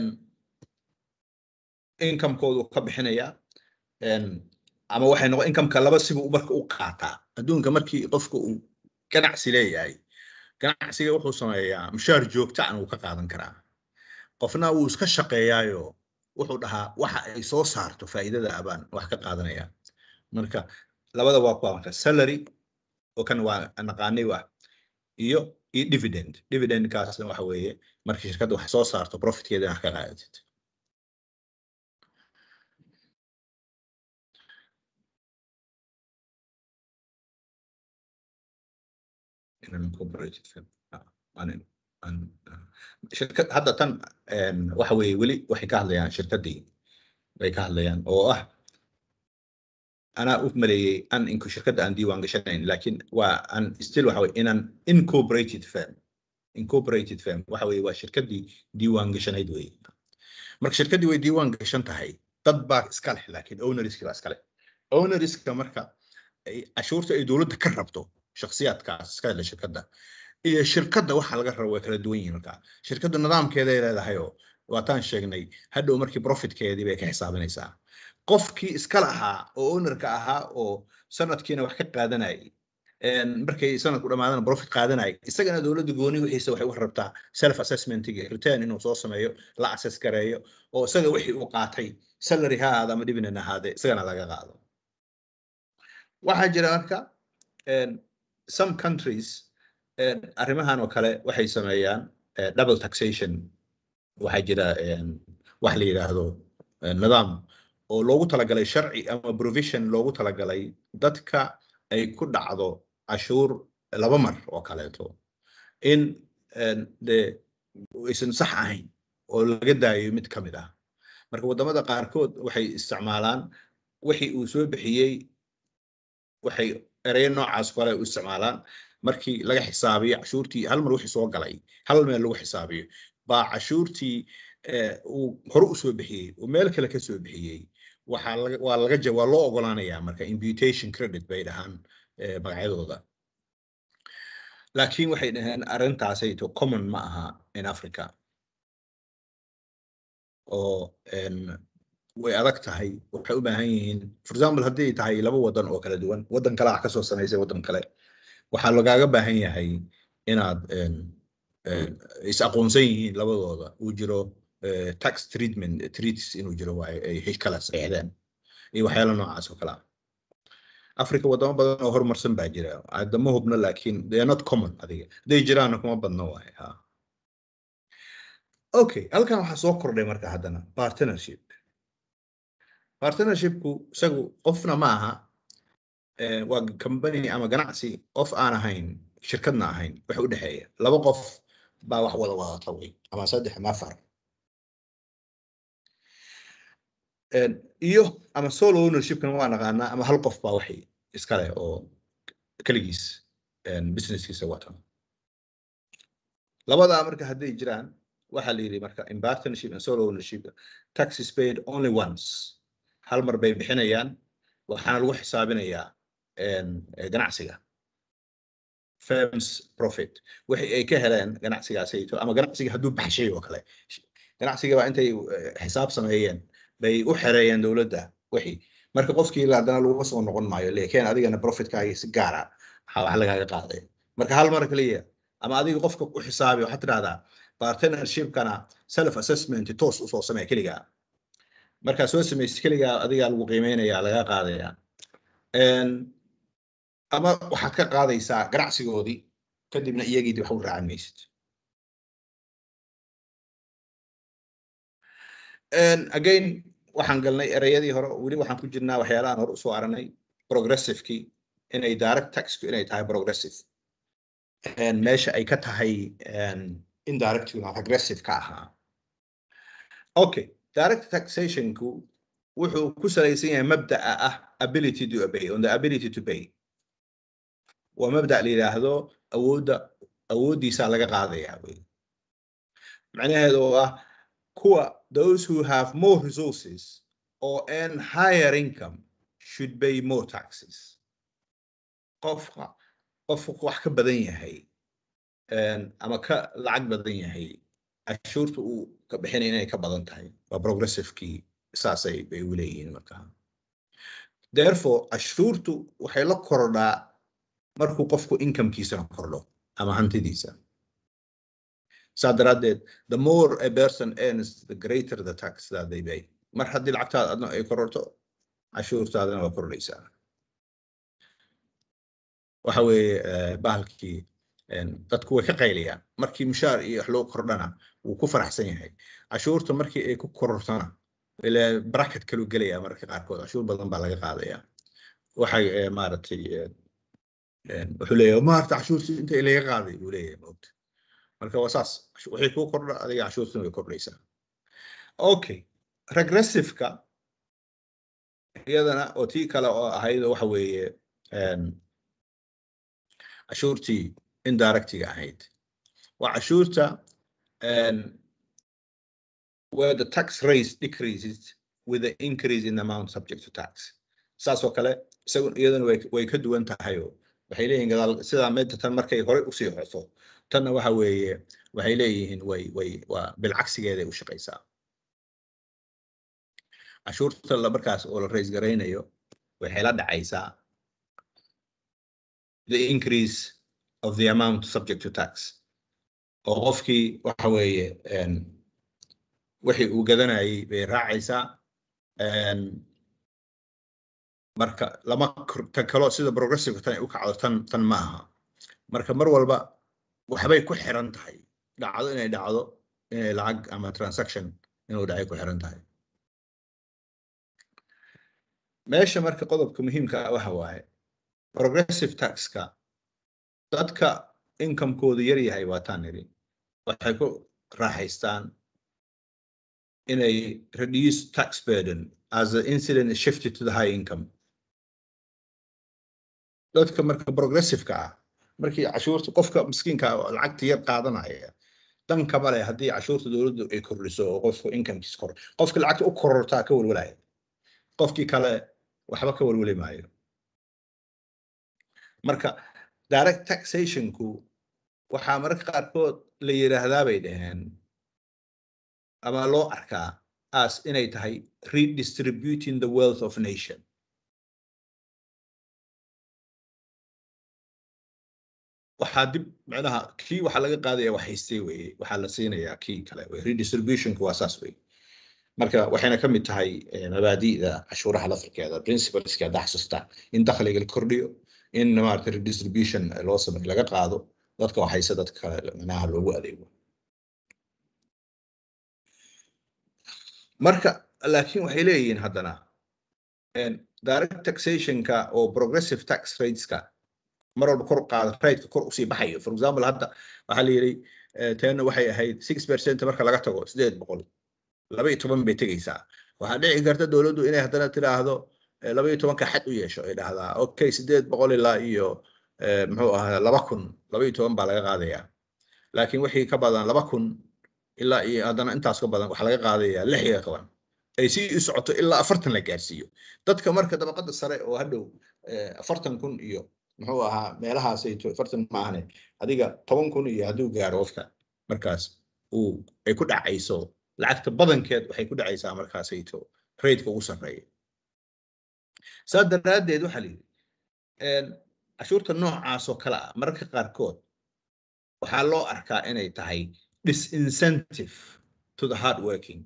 incomekoodu ka bixinayaa een, ama waxay noqon incomeka laba sibuu marka u qaataa adduunka markii qofka uu ganacsi leeyahay ganacsiga wuxuu sameeyaa mushaar joogta an uu ka qaadan karaa qofna wuu iska shaqeeyaayo wuxuu dhahaa waxa ay soo saarto faa'iidada abaan wax ka qaadanaya marka labada waa kuwa marka salary oo kan waa naqaanay ah iyo iyo dividend dividendkaasna waxa weeye marka shirkadda wax soo saarto profitkeeda wax ka qaadatid in an incorporated firm. Ah, an- an- ah. shirkad hadda tan een, waxa weeye weli waxay ka hadlayaan shirkaddii bay ka hadlayaan oo ah anaa u maleeyey an inku shirkadda aan diiwaan gashanayn laakiin waa an still waxa weye in an incorporated firm incorporated firm waxa weeye waa shirkaddii diiwaan gashanayd weye marka shirkaddii way diiwaan gashan tahay dad baa iska leh laakiin ownerski baa iska leh ownerska marka ay- cashuurta ay dowladda ka rabto shakhsiyaadkaas iska leh shirkadda iyo shirkadda waxa laga rabo way kala duwan yihiin marka shirkadda nidaamkeeday leedahay oo waataan sheegnay hadhow markii profitkeedii bay ka xisaabinaysaa qofkii iska lahaa oo ownerka ahaa oo sanadkiina wax ka qaadanayay een, markay sanadku dhamaadana profit qaadanayay isagana dowladda gooni wixiisa waxay u rabtaa self assessmentiga return inuu soo sameeyo la assess gareeyo oo isaga wixii uu qaatay salary ha ahaada ama dividend ha ahaadee isagana laga qaado waxaa jira marka een, some countries een, arrimahan oo kale waxay sameeyaan eh, double taxation waxaa jira een, wax la yidhaahdo eh, nidaam oo loogu talagalay sharci ama provision loogu talagalay dadka ay ku dhacdo cashuur laba mar oo kaleeto in een, dee aysan sax ahayn oo laga daayo mid ka mid ah marka waddamada qaarkood waxay isticmaalaan wixii uu soo bixiyey waxay ereyo noocaas kale u isticmaalaan markii laga xisaabiyo cashuurtii hal mar wixii soo galay hal meel lagu xisaabiyo baa cashuurtii eh, uu hore u soo bixiyey uu meel kale ka soo bixiyey waxaa laga waa laga ja- waa loo ogolaanayaa marka imputation credit bay dhahaan eh, magacyadooda laakiin waxay dhaheen arrintaasayto common ma aha in africa oo een, way adag tahay waxay u baahan yihiin for example haddii ay tahay laba wadan oo kala duwan wadan kale ah kasoo samaysay wadan kale waxaa lagaaga baahan yahay inaad een, een, is aqoonsan yihiin labadooda uu jiro eh, tax treatment treats inuu jiro waaye ay hay kala saxeexdeen iyo waxyaala noocaas oo kale ah africa wadamo badan oo horumarsan baa jira adama hubno laakiin they are not common adiga hadday jiraanna kuma badno waaye ha okay halkan waxaa soo kordhay marka haddana partnership partnershipku isagu qofna ma aha eh, waa company ama ganacsi qof aan ahayn shirkadna ahayn wax u dhexeeya laba qof baa wax wada wadata wey ama saddex ama afar En, iyo ama solo ownershipkana waa naqaanaa ama hal qof baa waxay iskale oo keligiis en, businesskiisa wata labadaa marka hadday jiraan waxaa la yidhi marka in partnership and solo ownership tax is paid only once hal mar bay bixinayaan waxaana lagu xisaabinayaa en, eh, ganacsiga firms profit wixii ay ka heleen ganacsigaasayto ama ganacsiga hadduu baxshay oo kale ganacsiga baa intay eh, xisaab sameeyeen bay u xereeyeen dowladda wixii marka qofkii la haddana laguma soo noqon maayo leekeen adigana profitkaagi si gaara waxaa wax lagaaga qaaday marka hal mar kaliya ama adiga qofka u xisaabi waxaad tidhahdaa partnershipkana self assessment toos usoo samee keligaa markaa soo samaysid keligaa adigaa lagu qiimeynayaa lagaa qaadayaa En, ama waxaad ka qaadaysaa ganacsigoodii kadibna iyagiidi wax u raacan maysid En, again waxaan galnay ereyadii hore weli waxaan ku jirnaa waxyaalahan hore usoo aranay progressivekii inay direct taxku inay tahay progressive En, meesha ay ka tahay en, indirectguna regressive ka ahaa okay direct taxationku wuxuu ku salaysan yahay mabda'a ah ability to obey on the ability to pay waa mabda la yidhaahdo awoodda awooddiisaa laga qaadayaa wey macnaheedu oo ah kuwa those who have more resources or earn higher income should pay more taxes qofka qofku wax ka badan yahay en, ama ka lacag badan yahay cashuurta uu ka bixinaya inay ka badan tahay waa progressivekii saasay bay u leeyihiin markaa therefore cashuurtu waxay la kordhaa markuu qofku incomekiisana kordho ama hantidiisa saa daraaddeed the more a person earns the greater the tax that they pay mar haddii lacagtaada adna ay kororto cashuurtaadana waa kordhaysaa waxa weeye eh, bahalkii en, dadku way ka qaylayaan markii mushaar iyo wax loo kordhana wuu ku faraxsan yahay cashuurta markii ay ku korortona ila bracket kaluu gelaya mararka qaarkood cashuur badan baa laga qaadaya waxay eh, maaragtay eh, en, wuxuu leeyahay maarta cashuurtii inta laga qaaday buu leeyahay maogta marka waa saas wixii kuu kordha adiga cashuurtuna way kordhaysaa okay regressiveka iyadana oo tii kale oo ahayd oo waxa weeye en, cashuurtii indirectiga ahayd waa cashuurta en, where the tax rate decreases with the increase in the amount subject to tax saas oo kale isagu iyadana way way ka duwan tahay oo waxay leeyihiin gadaal sidaa meedta tan markay horey usii xoso tanna waxa weeye waxay leeyihiin way way waa bilcagsigeeday u shaqaysaa cashuurta la markaas oo la raise garaynayo waxay la dhacaysaa the increase of the amount subject to tax oo qofkii waxa weeye een, wixii uu gadanayay bay raacaysaa een, marka lama kor- tan kaloo sida progressive tan ay u kacdo tan tan ma aha marka mar walba waxbay ku xiran tahay dhacdo inay dhacdo inay lacag ama transaction inuu dhacay ku xiran tahay meesha marka qodobka muhiimka ah waxa waaye progressive taxka dadka inkamekoodu yar yahay waa taan nidhi waxay ku raaxaystaan inay reduce tax burden as the incident is shifted to the high income dadka marka progressiveka ah markii cashuurta qofka miskiinka ah oo lacagta yar qaadanaya dan kama leh haddii cashuurta dowladdu ay kordhiso oo qofku incomekiis kor qofka lacagta u korortaa ka welwelaya qofkii kale waxba ka welweli maayo marka direct taxationku waxaa mararka qaarkood la yidhaahdaa bay dhaheen ama loo arkaa as inay tahay redistributing the wealth of nation waxaa dib macnaha kii waxaa laga qaadaya wax haystay weye waxaa la siinayaa kii kale wey redistributionku waa saas wey marka waxayna ka mid tahay eh, mabaadi'da cashuuraha lafirkeeda principleska hadda xasuusta in dakhliga la kordhiyo in maarata redistribution loo samey laga qaado dadka wax haysta dadka kale macnaha loogu adeego marka laakiin waxay leeyihiin haddana en, direct taxationka oo progressive tax rateska mar walba kor u qaada rateka kor usii baxayo for example hadda waxaa la yidhi eh, teena waxay ahayd six percent marka laga tago sideed boqol laba iyo toban bay tegeysaa waxaa dhici karta dowladdu inay haddana tiraahdo eh, laba iyo tobanka xad u yeesho ay dhahdaa okay sideed boqol ilaa iyo eh, muxuu ahaa laba kun laba iyo toban baa laga qaadayaa laakiin wixii ka badan laba kun ilaa iyo haddana intaas ka badan waxaa laga qaadayaa lix iyo toban ay sii u socoto ilaa afartan la gaarsiiyo dadka marka dabaqada sare oo hadhow eh, afartan kun iyo muxuu ahaa meelahaasayto afartan ma ahane adiga toban kun iyo hadduu gaaro qofka markaas uu ay ku dhacayso lacagta badankeed waxay ku dhacaysaa markaasayto raidka ugu sarreeya saa daraaddeed waxaa la yidhi een, cashuurta noocaas oo kale ah mararka qaarkood waxaa loo arkaa inay tahay disincentive to the hard working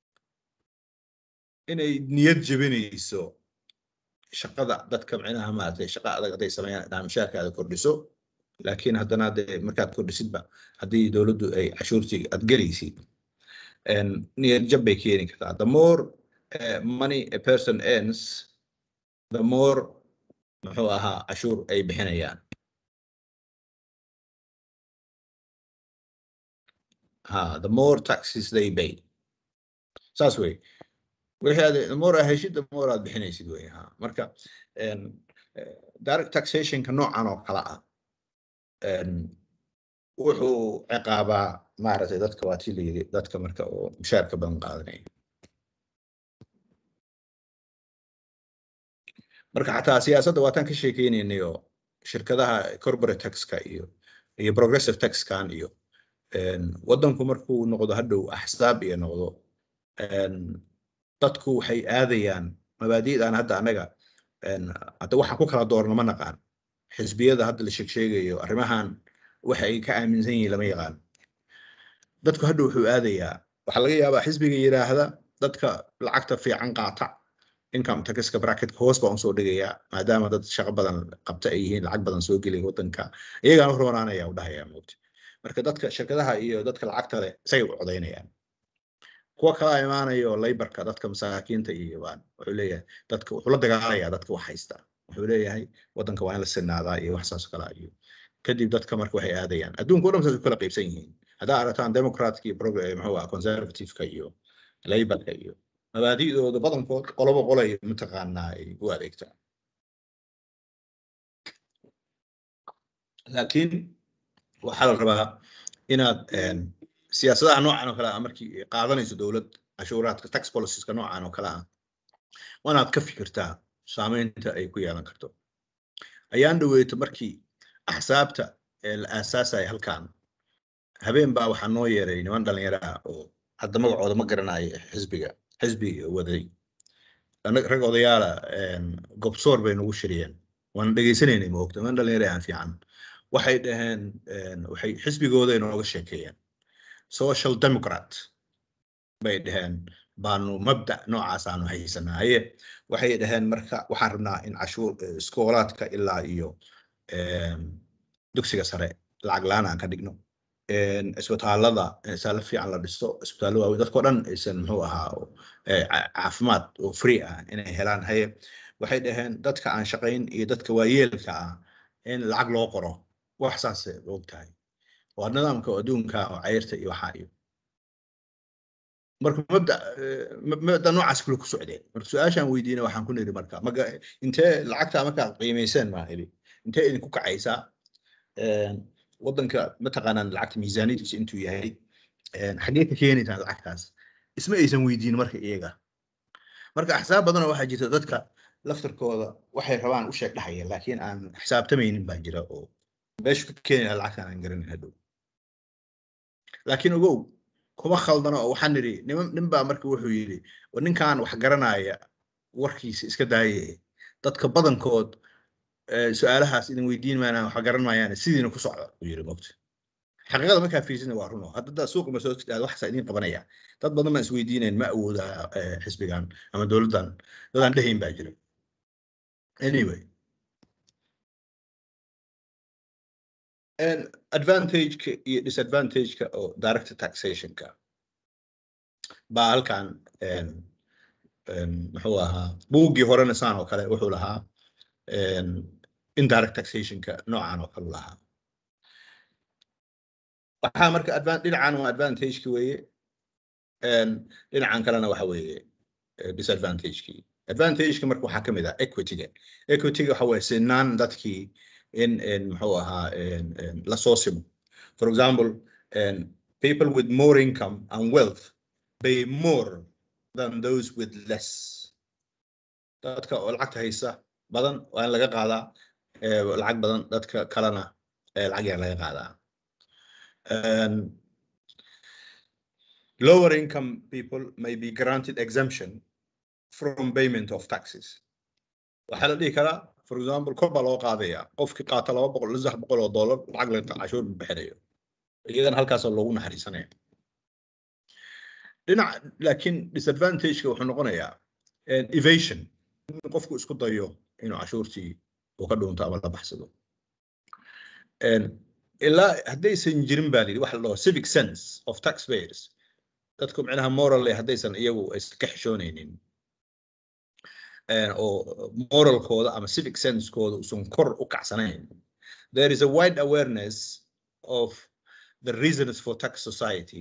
inay niyad jebinayso shaqada dadka micnaha maaragtay shaqa adag hadday sameeyaan inaa mushaarkaada kordhiso laakiin haddana dee markaad kordhisidba haddii dowladdu ay cashuurtii aad gelaysid en, niyad jab bay keeni kartaa the more eh, money a person earns the more muxuu ahaa cashuur ay bixinayaan ha the more taxes they pay saas wey wixii aad the more aad heshid the more aad bixinaysid wey ha marka en, eh, direct taxationka noocan oo kale ah en, wuxuu ciqaabaa maaragtay dadka waa tii la yidhi dadka marka oo mushaarka badan qaadanaya marka xataa siyaasadda waataan ka sheekeynaynay oo shirkadaha corporate taxka iyo iyo progressive taxkan iyo en, waddanku markuu noqdo hadhow axsaab iyo noqdo en, dadku waxay aadayaan mabaadi'dan hadda annaga en, hadda waxa ku kala doorna ma naqaan xisbiyada hadda la sheeg sheegayo arrimahan waxa ay ka aaminsan yihiin lama yaqaan dadku hadda wuxuu aadayaa waxaa laga yaabaa xisbiga yidhaahda dadka lacagta fiican qaata income taxka bracketka hoos baan usoo dhigayaa maadaama dad shaqo badan qabta ay yihiin lacag badan soo gelaya waddanka iyagaan u roonaanaya u dhahaya moogta marka dadka shirkadaha iyo dadka lacagta leh isagay u codaynayaan kuwa kala imaanaya oo laybarka dadka masaakiinta iyo baan wuxuu leeyahay dadka wuxuu la dagaalayaa dadka wax haysta wuxuu leeyahay waddanka waa in la sinaadaa iyo wax saas oo kale ah iyo kadib dadka marka waxay aadayaan adduunka o dhan saas u kala qaybsan yihiin haddaa aragtaan democratka iyo prog- eh, muxuu ah conservativeka iyo laybarka iyo mabaadi'dooda badankood qolobo qolay mataqaanaa ay u adeegtaan laakiin waxaa la rabaa inaad en, siyaasadaha noocan oo kale ah markii ay qaadanayso dowlad cashuuraadka tax policieska noocan oo kale ah waa inaad ka fikirtaa saameynta ay ku yeelan karto ayaan dhaweyto markii axsaabta ee la aasaasaya halkan habeen baa waxaa noo yeeray niman dhalinyaro ah oo hadda magacooda ma garanayo xisbiga xisbiga waday annaga rag odayaala een, gobsoor bay nagu shiriyeen waan dhegaysanaynay moogta man dhalinyaro aan fiican waxay dhaheen een, waxay xisbigooda inooga sheekeeyeen social democrat bay dhaheen baanu mabda noocaas aanu haysanaaye waxay dhaheen marka waxaan rabnaa in cashuur eh, iskoolaadka ilaa iyo een, dugsiga sare lacag la-aan aan ka dhigno een, isbitaalada isbitaallo fiican la dhisto isbitaallo waaweyn dadkao dhan aysan muxuu ahaa oo, eh, ca- caafimaad oo free ah inay helaan haye waxay dhaheen dadka aan shaqayn iyo dadka waayeelka ah in lacag loo qoro wax saasay og tahay waa nidaamka adduunka oo cayrta iyo waxaa iyo marka mabda eh, ma- mabda noocaas kule ku socdeen marka su-aashaan weydiina waxaan ku niri marka maga intee lacagta markaa qiimayseen maa idhi intee idinku kacaysaa Een, waddanka mataqaanaan lacagta miisaaniyadiisa intuu yahay een, xaggee ka keenaysaan lacagtaas isma aysan weydiin marka iyaga marka axsaab badanoo waxaa jirta dadka laftarkooda waxay rabaan u sheeg dhahaya laakiin aan xisaabtamaynin baa jira oo meeshu ka keenaya lacagtaan aan garanin hadhow laakiin ogow kuma khaldano oo waxaan nidhi niman nin baa marka wuxuu yidhi "War ninkan wax garanaya warkiisa iska daaye dadka badankood eh, su-aalahaas idin weydiin maayaan wax garan maayaan sidiina ku socda uu yidhi mogta xaqiiqada markaa fiirsina waa runo hadda daa suuqa ma soo aad waxaasa idiin qabanaya dad badan baan isweydiinayn ma awooda eh, xisbigan ama dowladdan dadaan dhehayn baa jira anyway And advantage-ka iyo disadvantage-ka oo direct taxation-ka baa halkan een, een, muxuu ahaa buuggii horena saan oo kale wuxuu lahaa een, indirect taxation-ka noocan oo kale lahaa waxaa marka advan- dhinacan waa advantage-ki weeye een, dhinacan kalena waxa weeye eh, disadvantage-kii advantage-ka marka waxaa ka mid ah equity-ga equity-ga waxa weeye sinaan dadkii in in muxuu ahaa in in la soo simo for example in people with more income and wealth pay more than those with less dadka oo lacagta haysa badan waa in laga qaadaa eh, lacag badan dadka kalena eh, lacag yar laga qaadaa Um, lower income people may be granted exemption from payment of taxes waxaa la dhihi karaa for example kor baa loo qaadaya qofkii qaata laba boqol ilaa saddex boqol oo dollar lacag la cashuur buu bixinayo iyagana halkaasoo loogu naxariisanaya dhinac laakiin disadvantage-ka wuxuu noqonayaa eh, evasion in qofku isku dayo inuu cashuurtii uu ka dhuunto ama la baxsado En, ilaa haddaysan jirin baa layidhi waxa la dhaho civic sense of taxpayers dadku micnaha morally haddaysan iyagu iska xishoonaynin eh, oo moralkooda ama civic sensekooda usan kor u kacsanayn there is a wide awareness of the reasons for tax society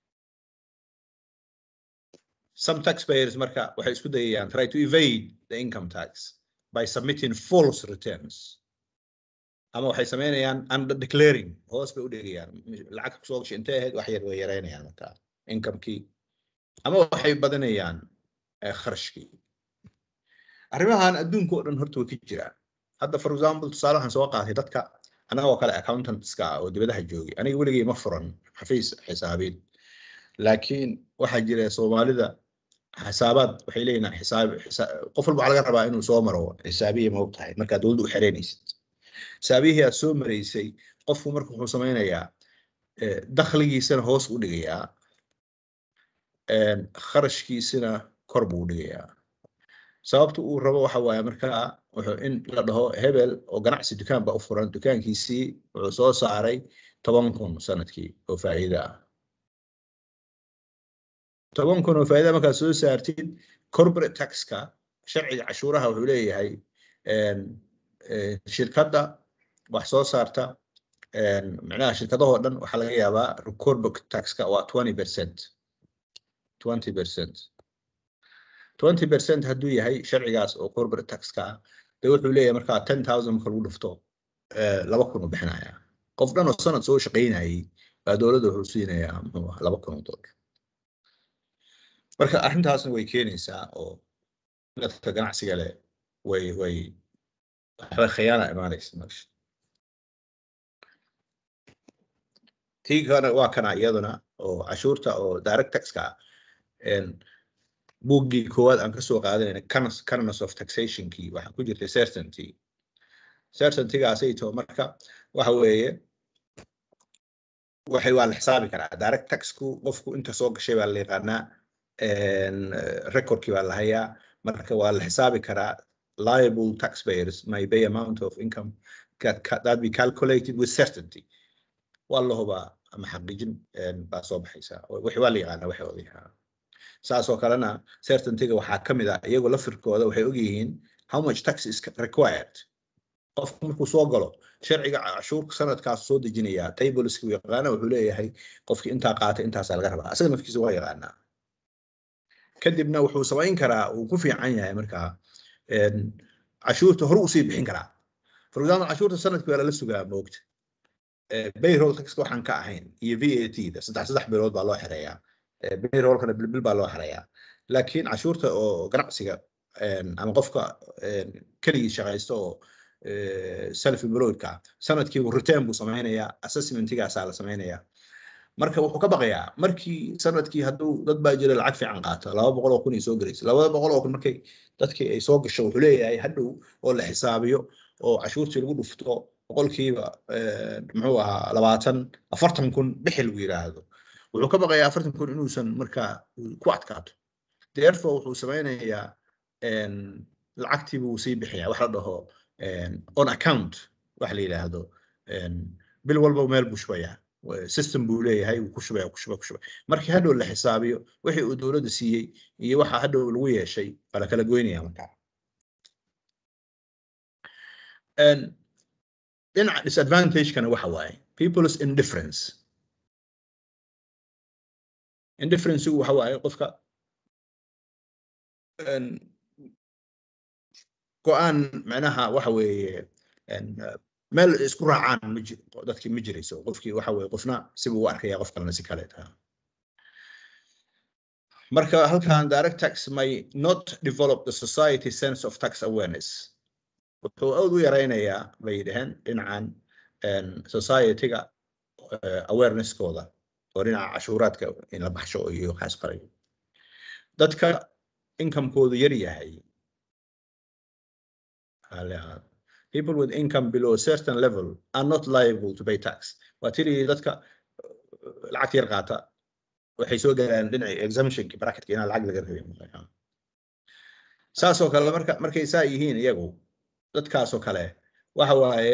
some taxpayers marka waxay isku dayayaan try to evade the income tax by submitting false returns ama waxay sameynayaan under declaring hoos bay u dhigayaan lacag kusoo gashay intee ahayd wax yar way yareynayaan marka incomekii ama waxay badanayaan eh, kharashkii arrimahan adduunka oo dhan horta way ka jiraan hadda for example tusaale waxaan soo qaatay dadka anagoo kale accountantska ah oo dibadaha joogay aniga weligay ma furan xafiis xisaabiid laakiin waxaa jira soomaalida xisaabaad waxay leeyihin xisaab xisa- qof walba waxaa laga rabaa inuu soo maro xisaabiya ma og tahay markaad dowladda u xereynaysid xisaabiyihii aad soo maraysay qofku marka wuxuu sameynayaa eh, dakhligiisana hoos u dhigayaa en, kharashkiisina kor buu u dhigayaa sababta uu rabo waxa waaye markaa wuxuu in la dhaho hebel oo ganacsi dukaan ba u furan dukaankiisii wuxuu soo saaray toban kun sanadkii oo faa'iido ah toban kun oo faa'iida markaad soo saartid corporate taxka sharciga cashuuraha wuxuu leeyahay en, eh, shirkadda wax soo saarta en, micnaha shirkadahoo dhan waxaa laga yaabaa corporate taxka waa 20 percent 20 percent 20 percent hadduu yahay sharcigaas oo corporate taxka ah de wuxuu leeyahay markaa 10000 marka lagu dhufto eh, laba kun uu bixinayaa qof dhan oo sanad soo shaqaynayay baa dowladda wuxuu siinayaa muxuu ahaa laba kun oo dollar marka arrintaasna way keenaysaa oo dadka ganacsiga leh way way waxba khiyaana imaanaysa meesha tii kana waa kana iyaduna oo cashuurta oo direct taxka ah En, buuggii koowaad aan kasoo qaadanayna canons canons of taxationkii waxaa ku jirtay certainty certaintygaasayto marka waxa weeye waxay waa la xisaabi karaa direct taxku qofku inta soo gashay baa la yaqaanaa recordkii baa la hayaa marka waa la xisaabi karaa liable taxpayers may pay amount of income that, that be calculated with certainty waa la hubaa ama xaqiijin baa soo baxaysa wixii waa la yaqaanaa waxay odayahaa saasoo kalena certaintyga waxaa ka mid ah iyagoo lafirkooda waxay ogyihiin how much tax is required qofku markuu soo galo sharciga cashuurka sanadkaas soo dejinaya tableska uu yaqaana wuxuu leeyahay qofkii intaa qaatay intaasaa laga rabaa asaga nafkiisa waa yaqaanaa kadibna wuxuu samayn karaa uu ku fiican yahay markaa cashuurta hore usii bixin karaa for example cashuurta sanadkii waa lala sugaa moogta payroll taxka waxaan ka ahayn iyo v a t da saddex saddex bilood baa loo xereeyaa payrollkana bilbil baa loo xereeyaa laakiin cashuurta oo ganacsiga ama qofka keligii shaqaysta oo self employedka sanadkii return buu samaynayaa assessmentigaasaa la samaynayaa marka wuxuu ka baqayaa markii sanadkii hadduu dad baa jira lacag fiican qaata laba boqol oo kun ay soo gelaysa labada boqol oo kun markay dadkii ay soo gasho wuxuu leeyahay hadhow oo la xisaabiyo oo cashuurtii lagu dhufto boqolkiiba muxuu ahaa labaatan afartan kun bixi lagu yiraahdo wuxuu ka baqayaa afartan kun inuusan markaa ku adkaato therefore wuxuu samaynayaa lacagtii buu sii bixiyaa wax la dhaho on account wax la yidhaahdo bil walba meel buu shubayaa system buu leeyahay wuu ku shubaya ku shubaya ku shubaya markii hadhow la xisaabiyo wixii uu dowladda siiyey iyo waxa hadhow lagu yeeshay waa la kala goynaya markaa dhinaca disadvantagekana waxa waaye people's indifference indifferencegu waxa waaye qofka go-aan macnaha waxa weeye meel isku raacaan ma jiro dadkii ma jirayso qofkii waxa weeye qofna sibuu u arkaya qof kalena si kale taha marka halkan direct tax may not develop the society sense of tax awareness wuxuu aad u yaraynayaa bay dhaheen dhinacan society-ga awareness-kooda oo dhinaca cashuuraadka in la baxsho iyo waxaas qarayo dadka income-koodu yar yahay people with income below a certain level are not liable to pay tax waa tiri dadka lacagta yar qaata waxay soo galaan dhinaci exemptionki bracketka inaan lacag laga rabin saasoo kale marka markay saa yihiin iyagu dadkaasoo kale waxa waaye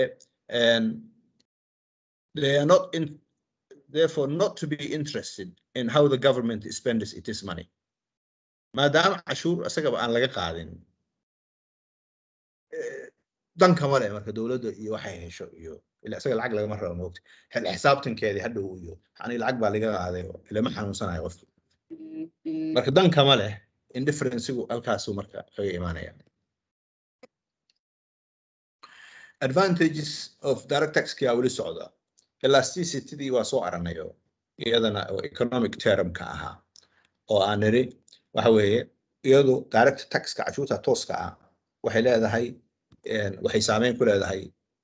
they are not in therefore not to be interested in how the government spends its money maadaama cashuur isagaba aan laga qaadin dankama leh marka dowladda iyo waxay hesho iyo ila isaga lacag lagama rabo moogta xil xisaabtankeedii hadhow iyo ani lacag baa laga qaaday oo ilama xanuunsanayo qofki marka dankama leh indifferencegu halkaasuu marka kaga imaanaya advantages of direct taxki aa weli socda elasticitydii waa soo aranayo iyadana oo economic termka ahaa oo aan niri waxa weeye iyadu direct taxka cashuurta tooska ah waxay leedahay waxay saameyn ku leedahay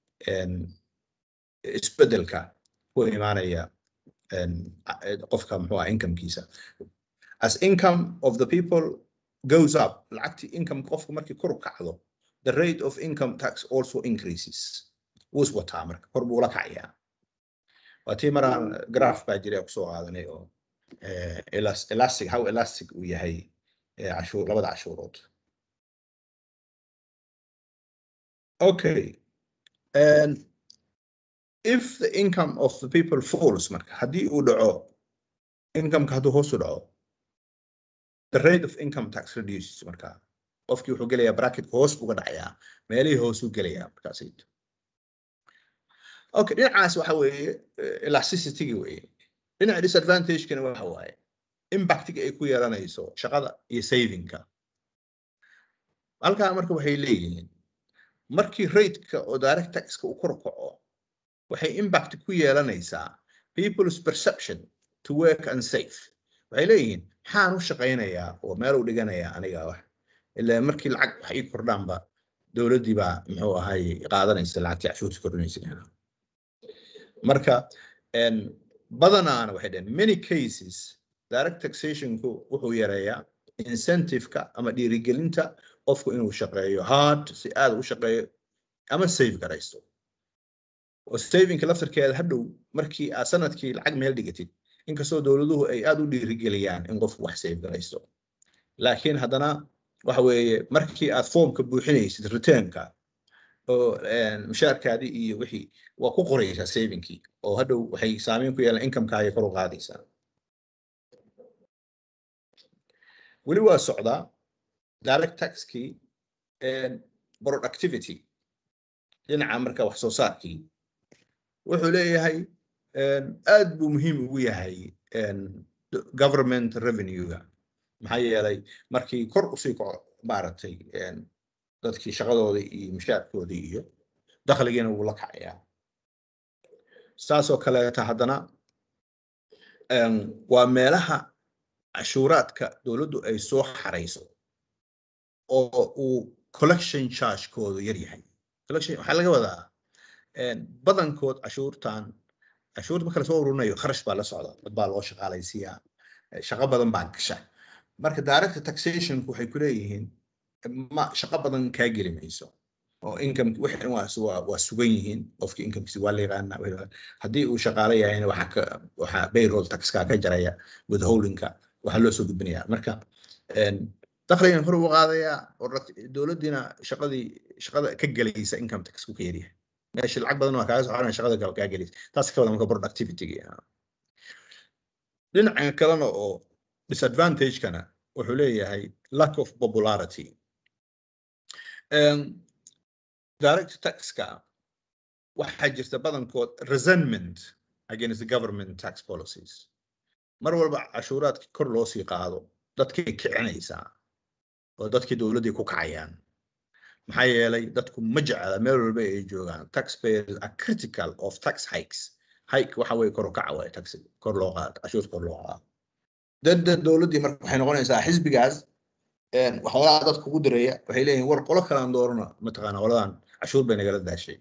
isbedelka ku imaanaya qofka muxuu ah incomekiisa as income of the people goes up lacagtii income qofku markii kor u kacdo the rate of income tax also increases wuu iswataa marka kor buu la kacayaa waa tii maraan graph baa jira kusoo qaadanay oo elastic how elastic uu yahay cashuur labada cashuurood okay and if the income of the people falls marka haddii uu dhaco incomeka hadduu hoos u dhaco the rate of income tax reduces marka qofkii wuxuu gelayaa bracketka hoos uga dhacayaa meelihii hoos u gelayaa markaasayto okay dhinacaas waxa weeye elasticity weeye dhinaca disadvantagekana waxa waaye impactiga ay ku yeelanayso shaqada iyo savingka halkaa marka waxay leeyihiin markii rateka oo direct taxka uu kor kaco waxay impact ku yeelanaysaa people's perception to work and safe waxay leeyihiin maxaan u shaqaynayaa oo meel u dhiganayaa aniga wax ilaa markii lacag wax ii kordhaanba dowladdii baa muxuu ahay qaadanaysa lacagtii cashuurta kordhinaysa marka badanaana waxay dhaheen many cases direct taxationku wuxuu yareeyaa incentive-ka ama dhiirigelinta qofku inuu shaqeeyo hard si aad u shaqeeyo ama save garaysto oo savingka laftarkeeda hadhow markii aad sanadkii lacag meel dhigatid inkastoo dowladuhu ay aad u dhiirigeliyaan in qofku wax save garaysto laakiin haddana waxa weeye markii aad foomka buuxinaysid returnka oo mushaarkaadii iyo wixii waa ku qoraysaa savingkii oo hadhow waxay saameyn ku yeelaan incomekaaga kor u qaadaysaa weli waa socdaa direct taxkii productivity dhinaca marka wax soo saarkii wuxuu leeyahay aad buu muhiim ugu yahay government revenue-ga maxaa yeelay markii kor usii kaco maaragtay dadkii shaqadoodii iyo mushaarkoodii iyo dakhligiina wuu la kacayaa saasoo kaleeta haddana waa meelaha cashuuraadka dowladdu ay soo xarayso oo uu collection charge-koodu yar yahay collection waxaa laga wadaa badankood cashuurtan cashuurta marka lasoo ururinayo kharash baa la socda dad baa loo shaqaalaysiiyaa shaqo badan baa gasha marka direct taxationku waxay ku leeyihiin ma shaqo badan kaa geli mayso oo income wixii waa waa waa sugan yihiin qofkii incomekiisa waa la yaqaanaa haddii uu shaqaale yahayna waxaa ka waxaa payroll taxkaa ka jaraya withholdingka waxaa loo soo gudbinayaa marka dakhligan hor ugu qaadayaa oo dowladdiina shaqadii shaqada ka gelaysa income tax ku ka yaryahay meesha lacag badan waa kaaga soo xaran shaqada kale kaa gelaysa taas ka wada marka productivity-ga dhinaca kalena oo disadvantage-kana wuxuu leeyahay lack of popularity direct taxka waxaa jirta badankood resentment against the government tax policies mar walba cashuuraadka kor loo sii qaado dadkay kicinaysaa oo dadkii dowladdii ku kacayaan maxaa yeelay dadku ma jecla meel walba ay joogaan taxpayers are critical of tax hikes hike waxa weye kor u kaca waay tax kor loo qaado cashuurta kor loo qaado dadda dowladdii marka waxay noqonaysaa xisbigaas waxyaalaha dadka ugu direeya waxay leeyihin war qolo kalaan doorana mataqaana qoladan cashuur bay nagala daashay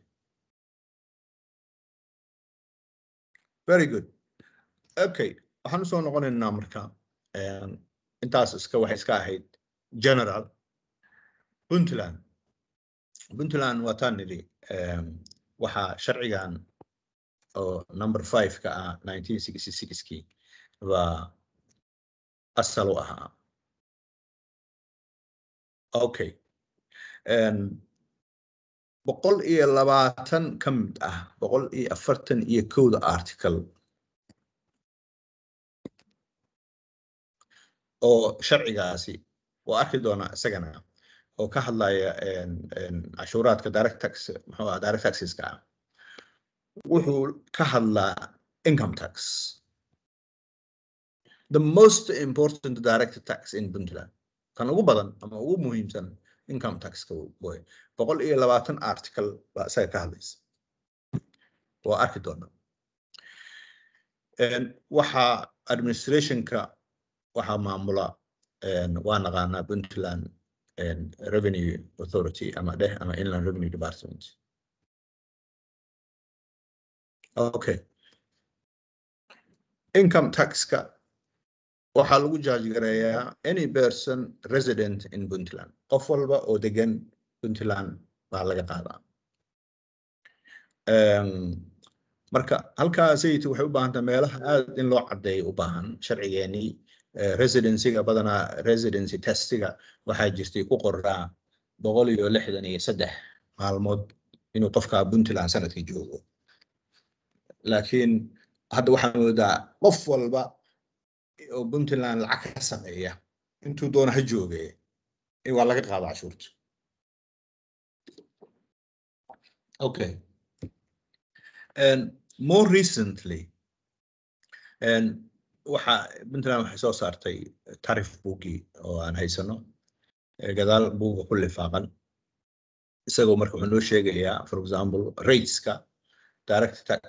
very good okay waxaan usoo noqonaynaa marka intaas iska waxay iska ahayd general puntland puntland waa taan nidhi waxaa sharcigan oo number five ka ah nineteen sixty sixkii baa asal u ahaa okay boqol iyo labaatan ka mid ah boqol iyo afartan iyo kowda article oo sharcigaasi waa arki doonaa isagana oo ka hadlaya cashuuraadka direct tax muxuu ah direct taxeska ah wuxuu ka hadlaa income tax the most important direct tax in puntland kan ugu badan ama ugu muhiimsan income taxka way boqol iyo labaatan article baa isaga ka hadlaysa waa arki doonaa waxaa administrationka waxaa maamula waa naqaanaa puntland revenue authority ama dheh ama inland revenue department okay income taxka waxaa lagu judge gareeyaa any person resident in puntland qof walba oo degan puntland baa laga qaadaa marka halkaa sayid waxay u baahan tahay meelaha aad in loo caddeeyo u baahan sharcigeenii residencyga badanaa residency testiga waxaa jirtay ku qoraa boqol iyo lixdan iyo saddex maalmood inuu qofka puntland sanadkii joogo laakiin hadda waxaa moodaa qof walba oo puntland lacag ka sameeya intuu doona ha jooge waa laga qaada cashuurta okay and more recently and waxa puntland waxay soo saartay tarif buugii oo aan haysano gadaal buuga ku lifaaqan isagoo marka wuxuu noo sheegayaa for example rateska direct tax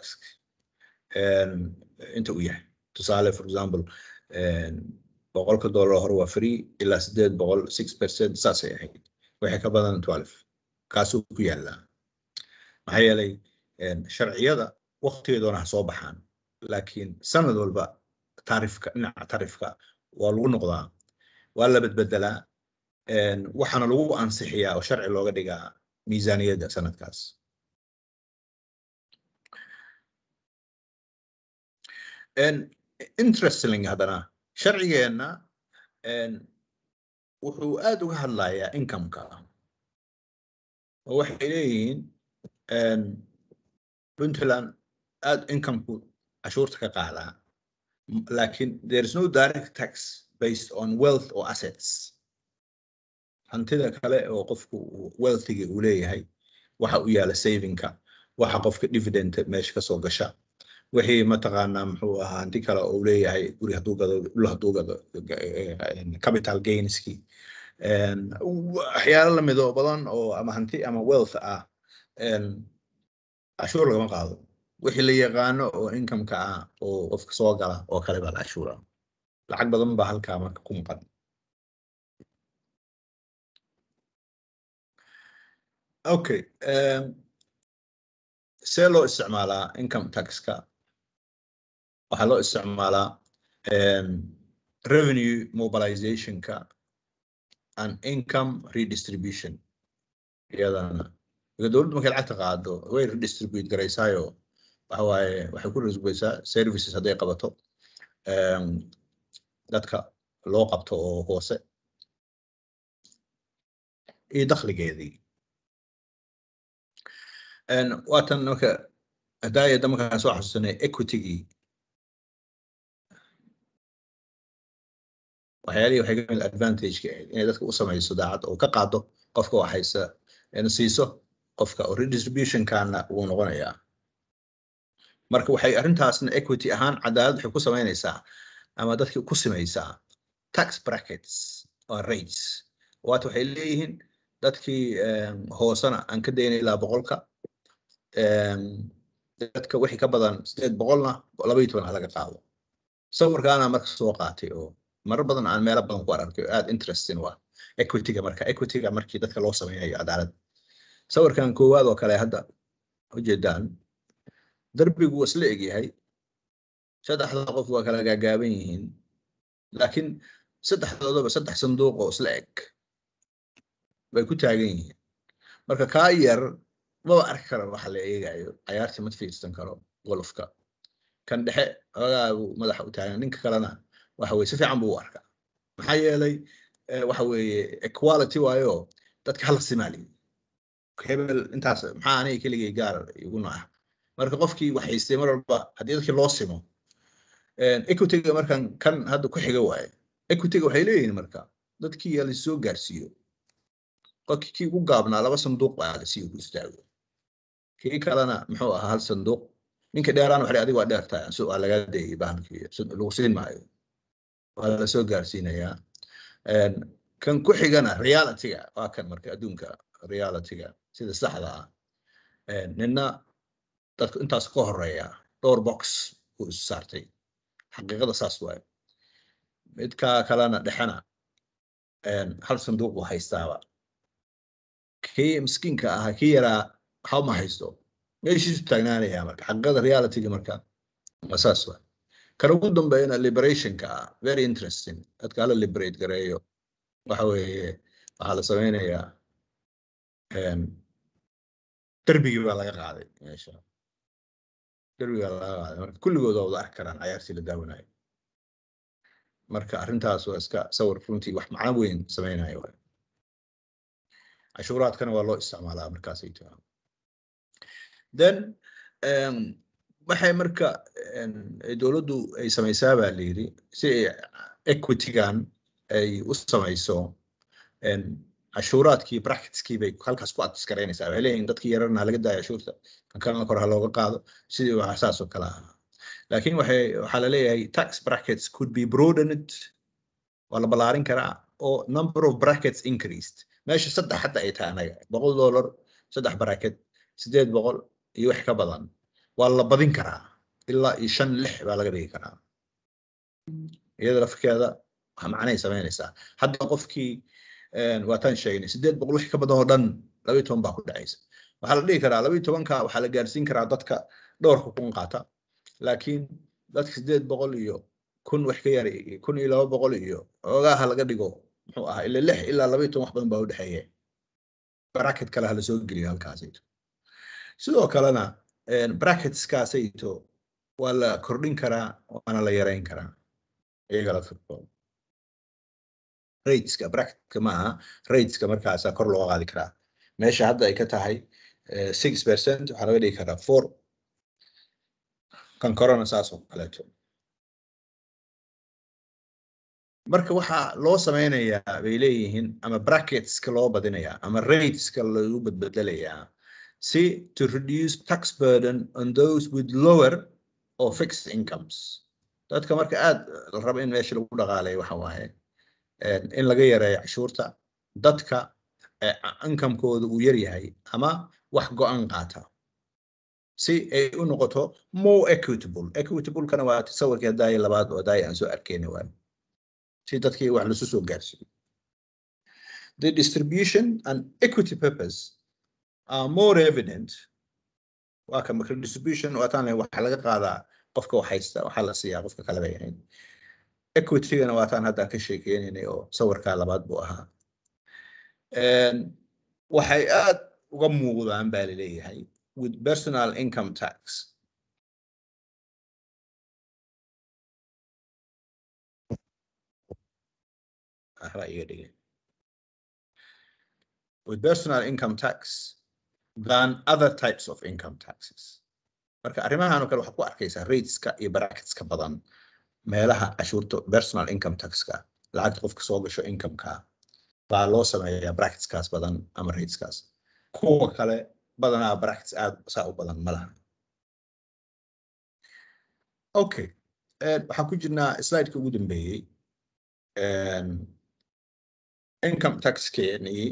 inta uu yahay tusaale for example boqolka dollar hore waa free ilaa sideed boqol six percent saasay ahayd waxay ka badan twelve kaasuu ku yaallaa maxaa yeelay sharciyada waqtigeedoona ha soo baxaan laakiin sanad walba taarifka dhinaca taarifka waa lagu noqdaa waa la bedbedelaa een, waxaana lagu ansixiyaa oo sharci looga dhigaa miisaaniyadda sanadkaas Een, interesting haddana sharcigeenna een, wuxuu aad uga hadlayaa income-ka oo waxay leeyihiin een, puntland aad income-ku cashuurta ka qaadaa M- laakiin there is no direct tax based on wealth or assets hantida kale oo qofku uu- wealthiga uu leeyahay waxa u yaala savingka waxa qofka dividend meesha kasoo gasha wixii mataqaanaa muxuu ahaa hanti kale oo uu leeyahay guri hadduu gado dhul hadduu gado eh, eh, capital gainski een, waxyaalo lamid oo badan oo ama hanti ama wealth ah een, cashuur lagama qaado wixii la yaqaano oo income-ka ah oo qofka soo gala oo kale baa la cashuura lacag badan baa halkaa marka ku maqan okay um, see loo isticmaalaa income taxka waxaa loo isticmaalaa um, revenue mobilizationka and income redistribution iyadana marka dowladdu markay lacagta qaado way redistribute garaysaayo waxa waaye waxay ku redistributeysaa services hadday qabato um, dadka loo qabto oo hoose iyo dakhligeedii Een, waatan marka hadaayada markaan soo xasuusanay equitygii waxyaalihii waxay ka mid advantageka ahayd inay dadka u samayso daacad oo ka qaado qofka wax haysta in siiso qofka oo redistributionkana wuu noqonayaa marka waxay arrintaasna equity ahaan cadaalad waxay ku samaynaysaa ama dadki ku simaysaa tax brackets or rates waata waxay leeyihiin dadkii em, hoosena aan ka daynay ilaa boqolka em, dadka wixii ka badan sideed boqolna laba iyo toban ha laga qaado sawirkaana marka soo qaatay oo marar badan aan meelo badan ku arkay oo aad interesting waa equityga marka equityga markii dadka loo sameynayo cadaalad sawirkan koowaad oo kale hadda ujeedaan darbigu waa isla egyahay saddexda qof waa kala gaagaaban yihiin laakiin saddexdoodaba saddex sanduuq oo isla eg bay ku taagan yihiin marka kaa yar maba arki karo waxa la eegayo cayaartii ma fiirsan karo golofka kan dhexe xoogaa buu madaxa u taagan ninka kalena waxa weye si fiican buu u arkaa maxaa yeelay eh, waxa weeye equality waayo dadka hala simaali hebel intaas maxaa aniga keligay gaar iguna ah marka qofkii wax haystay mar walba haddii dadkii loo simo equityga markan kan hadda ku xiga waaye equityga waxay leeyihiin marka dadkii yaa lasoo gaarsiiyo qofkii kii ugu gaabnaa laba sanduuq baa lasiiyo ku istaago kii kalena muxuu ahaa hal sanduuq ninka dheeraan waxay adiga waa dheertahay so waa laga deeyay bahalkii so- lagu siin maayo waa lasoo gaarsiinayaa Een, kan ku xigana realityga waa kan marka adduunka realityga sida saxda ah Een, nina dadku intaas ka horeeya dhowr box uu isu saartay xaqiiqada saas waaye midka kalena dhexena een, hal sanduuq uu haystaaba kii miskiinka ahaa kii yaraa waxa ma haysto meeshiisu taagnaanaya marka xaqiiqada realityga marka waa saas waa kan ugu dambeeyana liberationka ah very interesting dadka hala liberate gareeyo waxa weeye waxaa la sameynayaa em, derbigii baa laga qaaday meesha derbigaa laga qaaday marka kulligood waa wada arki karaan cayaartii la daawanayo marka arrintaas waa iska sawir runtii wax macno weyn sameynayo waay cashuuraadkana waa loo isticmaalaa markaasay tahay then um, waxay marka em, ay dowladdu ay samaysaa baa la yidhi si ay equitygan ay u samayso em, cashuuraadkii bracketskii bay halkaas ku adkareynaysaa waxay leeyihin dadkii yararna ha laga daayo cashuurta kan kalena kor ha looga qaado sidii waxa saas oo kale ahaa laakiin waxay waxaa la leeyahay tax brackets could be broadened waa la ballaarin karaa oo number of brackets increased meesha saddex hadda ay tahay anaga boqol dollar saddex bracket sideed boqol iyo wax ka badan waa la badin karaa ilaa iyo shan lix baa laga dhigi karaa iyada lafkeeda waxa macnay samaynaysaa hadda qofkii een, waataan sheegnay sideed boqol wix ka badan oo dhan laba iyo toban baa ku dhacaysa waxaa la dhihi karaa laba iyo tobanka waxaa la gaarsiin karaa dadka dhowrka kun qaata laakiin dadka sideed boqol iyo kun wax ka yar iyo kun iyo laba boqol iyo xoogaha laga dhigo muxuu ahaa ila lix ilaa laba iyo toban wax badan baa u dhexeeya bracket kale ha lasoo geliyo halkaasayto sidoo kalena bracketskaasayto waa la kordhin karaa waana la yareyn karaa iyaga la firkooda rateska bracketka maaha rateska markaasa kor loo qaadi karaa meesha hadda ay ka tahay six percent waxaa laga dhigi karaa four kan korona saas oo kaleeto marka waxaa loo sameynayaa bay leeyihiin ama bracketska loo badinayaa ama rateska lagu badbedelayaa si to reduce tax burden on those with lower or fixed incomes dadka marka aad la rabo in meesha lagu dhaqaaleeyo waxa waaye in laga yareeyo cashuurta dadka inkamkooda uu yar yahay ama wax go-an qaata si ay u noqoto more equitable equitablekana waa tasawirkii hadaaye labaad oo hadaaye aan soo arkeyna waay si dadkii wax lasu soo gaarsiiyo the distribution and equity purpose are more evident waa ka marka distribution waataan waxaa laga qaadaa qofka wax haysta waxaa la siiyaa qofka kale bay ahayd equitygana waataan haddaan ka sheekeynaynay oo sawirkaa labaad buu ahaa waxay aad uga muuqdaan baa laleeyahay with personal income tax waxba iga dhigay with personal income tax than other types of income taxes marka arrimahan oo kale waxaad ku arkaysaa rateska iyo bracketska badan meelaha cashuurta personal income taxka lacagta qofka soo gasho incomeka baa loo sameeyaa bracketskaas badan ama rateskaas kuwa kale badanaa brackets aad saa u badan ma laha okay waxaan ku jirnaa slideka ugu dambeeyey income taxkeenii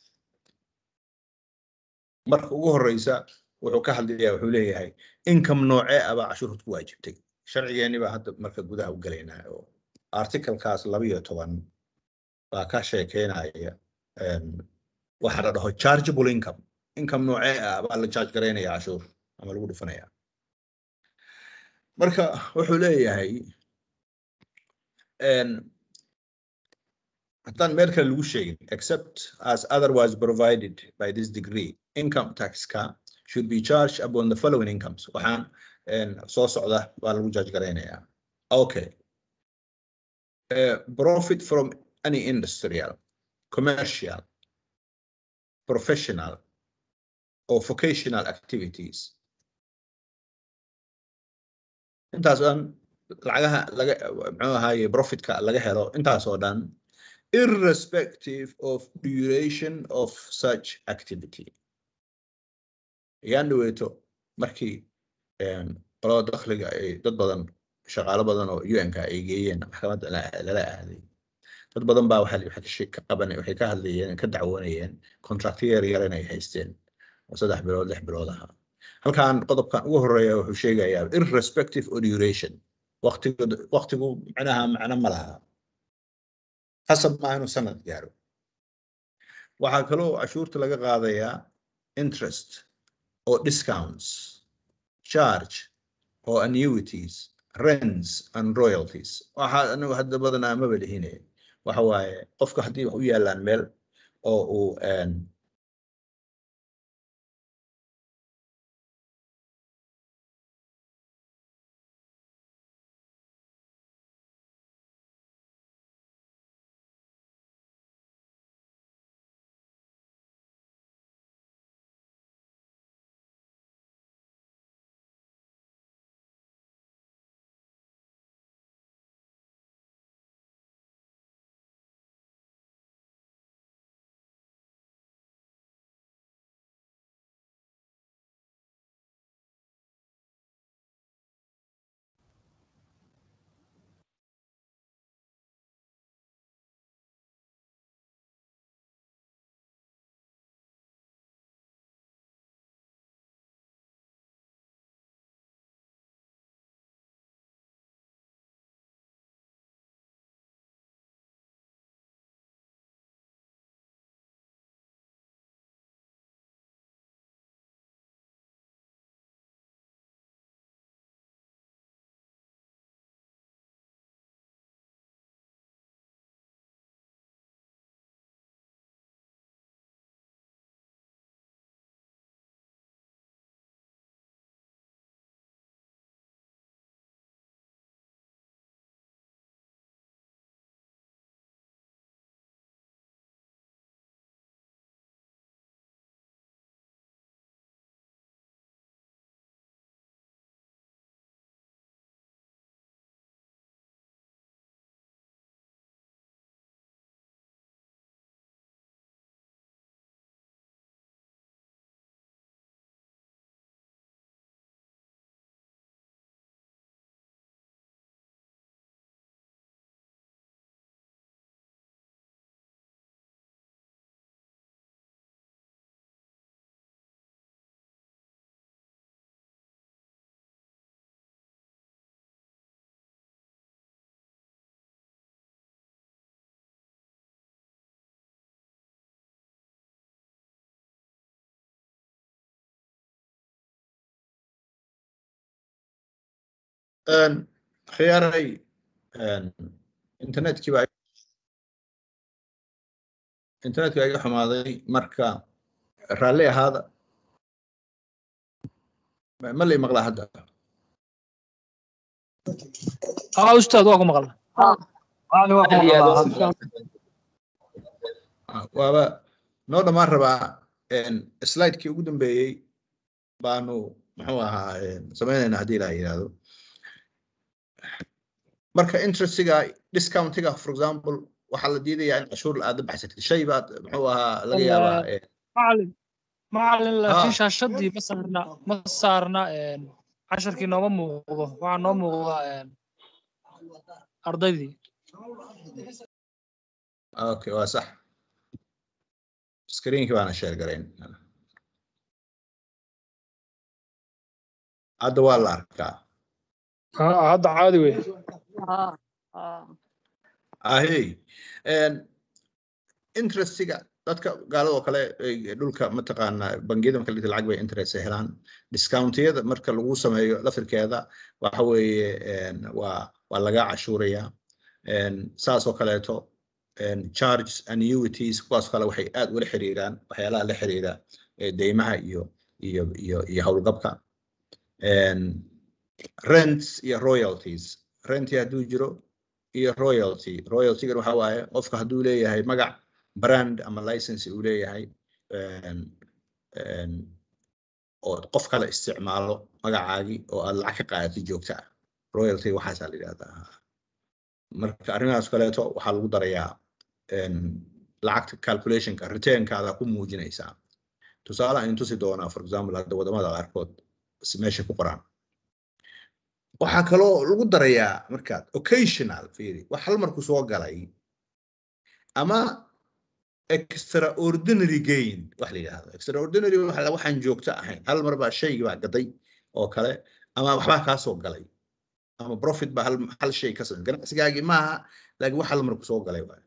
marka ugu horeysa wuxuu ka hadlayaa wuxuu leeyahay income noocee ah baa cashuurta ku waajibtay sharcigeeni baa hadda marka gudaha u gelaynaa oo articlekaas labiyo toban baa ka sheekeynaya waxa la dhaho chargeable income income noocee ah baa la charge garaynaya cashuur ama lagu dhufanaya marka wuxuu leeyahay haddaan meel kale lagu sheegin except as otherwise provided by this degree income taxka should be charged upon the following incomes waxaan soo socda baa lagu charge garaynayaa okay uh, profit from any industrial commercial professional or vocational activities intaas oo dhan lacagaha laga muxuu ahaaye profitka laga helo intaas oo dhan irrespective of duration of such activity ayaan dhaweeto markii qolada dakhliga ay dad badan shaqaalo badan oo un-ka ay geeyeen maxkamadda lala aaday dad badan baa waxay ka qaban waxay ka hadlayeen ka dacwoonayeen contracto yar yar inay haysteen oo saddex bilood lix bilood ahaa halkan qodobkan ugu horeeya wuxuu sheegayaa irrespective of duration waqtigu waqtigu macnaha macno ma laha hasab maaha inuu sanad gaaro waxaa kaloo cashuurta laga qaadayaa interest or discounts charge or annuities rents and royalties waxaa anigu hadda badanaa maba lihine waxa waaye qofka haddii wax u yaalaan meel oo uu Een, khiyaaray een, internetkii baa internetkii baa iga xumaaday marka raalli ahaada Ma- ma la maqlaa hadda aa ustaad waa ku maqla macalin waa ku Aad iyo aad maqlaa u hadda. Ah, waaba noo dhammaan rabaa een, slide-kii ugu dambeeyey baanu muxuu ahaa een, sameynaynaa haddii la yidhaahdo marka interestiga discountiga for example waxaa la diidayaa in cashuur aad baxsatid shay baad muxuu ahaa laga yaabaa een, macalin macalin laakiin Ah. shaashadii ma saarna ma saarna een, casharkii nooma muuqdo waxaa noo muuqda een, ardaydii okay waa sax screenkii baana share garayn hadda waa la arkaa Ah, hadda caadi wey ahey een, interestiga dadka gaalada oo kale ay dhulka mataqaana bangiyada marka la dhigto lacag bay interest ay helaan discountiyada marka lagu sameeyo lafirkeeda waxa weeye een, waa waa laga cashuuraya een, saas oo kaleeto een, charges annuities kuwaas kale waxay aad ula xiriiraan waxyaalaha la xiriira ee deymaha iyo iyo iyo iyo howlgabka een, rents iyo royalties rentii hadduu jiro iyo royalty royaltygan waxa waaye qofka hadduu leeyahay magac brand ama license uu leeyahay een, een, oo qof kale isticmaalo magacaagii oo aad lacag ka qaadatid joogta ah royalty waxaasaa la yidhahdaa marka arrimahaas kaleeto waxaa lagu darayaa een, lacagta calculationka returnkaada ku muujinaysaa tusaale aan tusi doonaa for example hadda wadamada qaarkood si meesha ku qoraan waxaa kaloo lagu darayaa markaad occasional fiiri wax hal marku soo galay ama extraordinary gain wax la yidhaahdo extraordinary waxa- waxaan joogto ahayn hal mar baa shaygii baa gaday oo kale ama waxbaa kaa soo galay ama profit baa hal, hal shay ka soo ganacsigaagii maaha laakiin wax hal mar ku soo galay waayo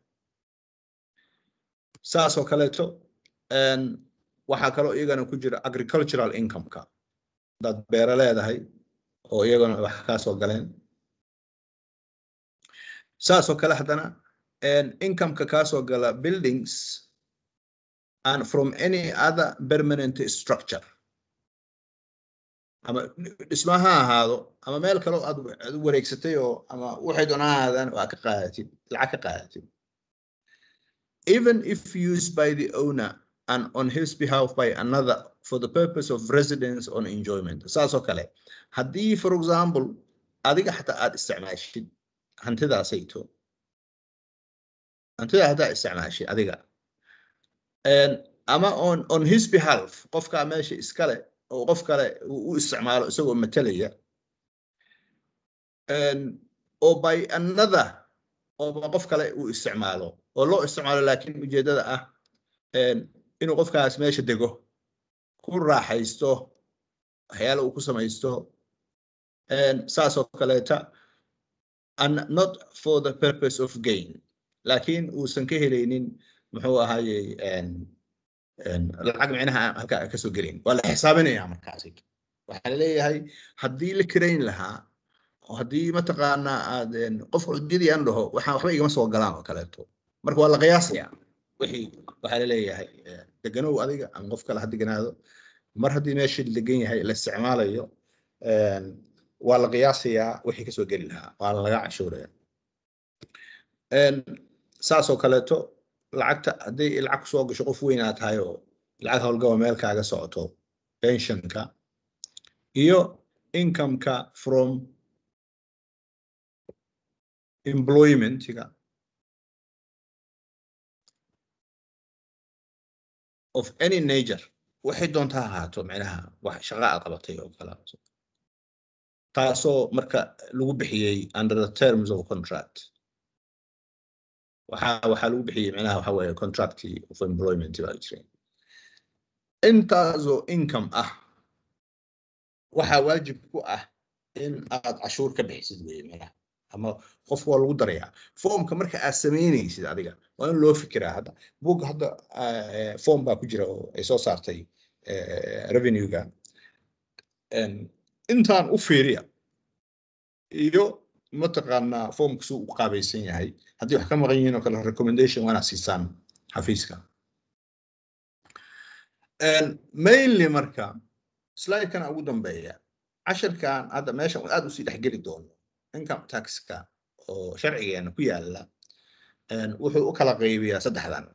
saas oo kaleeto een, waxaa kaloo iyagana ku jira agricultural income-ka dad beero leedahay oo iyaguna wax kaa soo galeen saas oo kale haddana een, income-ka kaa soo gala buildings and from any other permanent structure ama dhisma ha ahaado ama meel kaloo aad aad u wareegsatay oo ama waxay doona ha ahaadaan waa ka qaadatid lacag ka qaadatid even if used by the owner and on his behalf by another for the purpose of residence on enjoyment saas oo kale haddii for example adiga xataa aad isticmaashid hantidaasayto hantida haddaa isticmaashid adiga een, ama on on his behalf qofkaa meesha iskale oo qof kale uu u isticmaalo isagoo matalaya een, oo by another oo qof kale uu isticmaalo oo loo isticmaalo laakiin ujeedada ah een, inuu qofkaas meesha dego ku raaxaysto waxyaala uu ku samaysto een, saas oo kaleeta and not for the purpose of gain laakiin uusan ka helaynin muxuu ahaayey een, een, lacag micnaha aan halkaa kasoo gelayn waa la xisaabinayaa markaasi waxaa laleeyahay haddii la kirayn lahaa oo haddii mataqaanaa aad een, qofka ujeedii aan dhaho waxaa waxba igama soo galaan oo kaleeto marka waa la qiyaasayaa wixii waxaa laleeyahay eh, deganow adiga ama qof kale ha deganaado mar haddii meesha la degan yahay la isticmaalayo een, waa la qiyaasayaa wixii kasoo geli lahaa waa laga cashuuraya Een, saas oo kaleeto lacagta haddii lacag kusoo gasho qof weyn aad tahay oo lacag howlgaba meel kaaga socoto pensionka iyo incomeka from employmentiga of any nature waxay doonta ha ahaato micnaha wax shaqa aad qabatay oo kale taasoo marka lagu bixiyey under the terms of contract waxaa waxaa lagu bixiyey micnaha waxa weeye contractii of employment baa jira intaasoo income ah waxaa waajib ku ah in aad cashuur ka bixisid weye micnaha ama qof waa lagu darayaa foomka marka aad samaynaysid adiga waa in loo fikiraa hadda buugga hadda eh, form baa ku jira oo ay soo saartay eh, revenue-ga En, intaan u fiiriya iyo mataqaanaa foomka suu u qaabaysan yahay haddii wax ka maqan yihiin oo kale recommendation waa inaad siisaan xafiiska mainly marka slidekana ugu dambeeya casharkan hadda meeshan aad usii dhexgeli doono income taxka oo sharcigeena ku yaala wuxuu u kala qaybiyaa saddexdan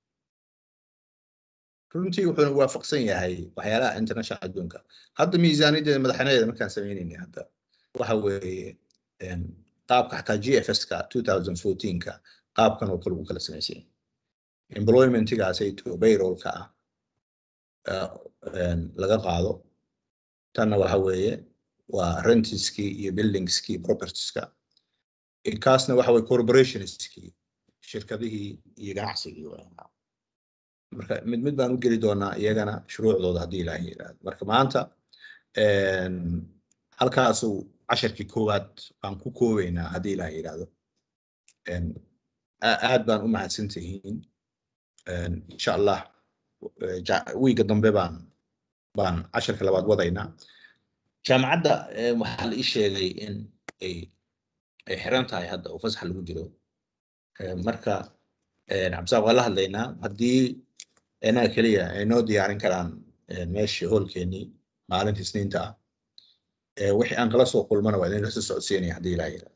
runtii wuxuuna waafaqsan yahay waxyaalaha international adduunka hadda miisaaniyadeeda madaxweynadeeda markaan samaynayna hadda waxa weeye qaabka xataa g f s ka 2014ka qaabkan oo kale uu kala samaysay employmentigaasayto bayrolka ah laga qaado tanna waxa weeye waa rentiskii iyo buildingskii propertieska kaasna waxa weye corporationskii shirkadihii iyo ganacsigii marka mid mid baan u geli doonaa iyagana shuruucdooda haddii ilaahay yidhaahdo marka maanta halkaasuu casharkii koowaad baan ku koobaynaa haddii ilaahay yidhaahdo aad baan u mahadsan tihiin insha allah wiiga dambe baan baan casharka labaad wadaynaa jaamacadda waxaa la ii sheegay in ay ay xiran tahay hadda oo fasax lagu jiro marka cabdisaaq waa la hadlaynaa haddii inaga keliya ay noo diyaarin karaan meeshii hoolkeenii maalinta isniinta ah wixii aan kala soo kulmana waa idin lasa socodsiinaya haddii ilaa yidhaa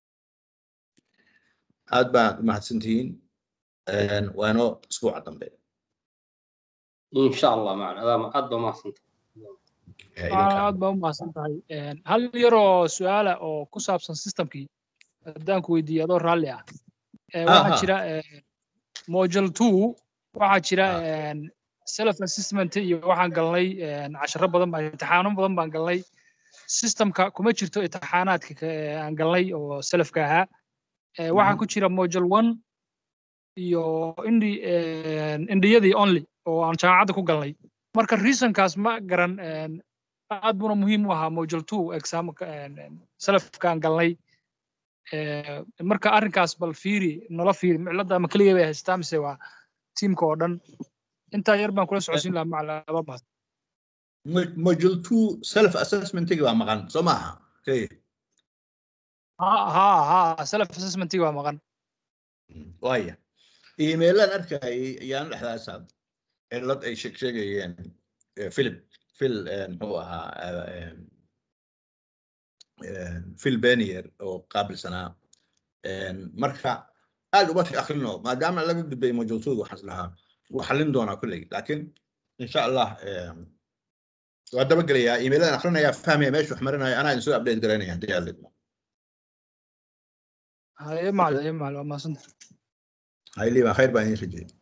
aad baan u mahadsantihiin waa inoo isbuuca dambe إن شاء الله معنا هذا أدى ما صنت aad baa u mahadsan tahay hal yaroo su-aala oo ku saabsan systemkii haddaan ku weydiiyo adoo raalli ah waxaa Aha. jira module two waxaa jira self assessment iyo waxaan galnay casharo badan baa imtixaano badan baan galnay systemka kuma jirto imtixaanaadka ka- ee aan galnay oo selafka ahaa Eh, waxaa ku jira module one iyo indi indiyadii only oo aan jaamacadda ku galnay marka reasonkaas ma garan een, aad buna muhiim u ahaa module two examka salafkaan galnay Eh, marka arrinkaas bal fiiri nala fiiri cilada ama keliya bay haystaa mise waa tiimka oo dhan intaa yar baan kula socodsiin lahaa macalaba mahad Mo- module two self assessmentigi waa maqan soo maaha okay. ha ha ha self assessmentii waa maqan waaya iimeylaan arkayay ayaan dhexdaasa cilad ay sheeg sheegayeen eh, philip phil eh, muxuu ahaa eh, eh, phil benier oo qaabilsanaa Eh, marka aad uma sii akrino maadaama laga gudbay majultuuda waxaan islahaa wuu xallin doonaa kolley laakiin insha allah eh, waa dabagelayaa iimeyladan akrinayaa fahmaya meesha wax marinaya anaa idin soo update garaynaya haddii aad lidmo haye macalin haye macalin waa mahadsantahay hayli baa khayr baan idin rajeyay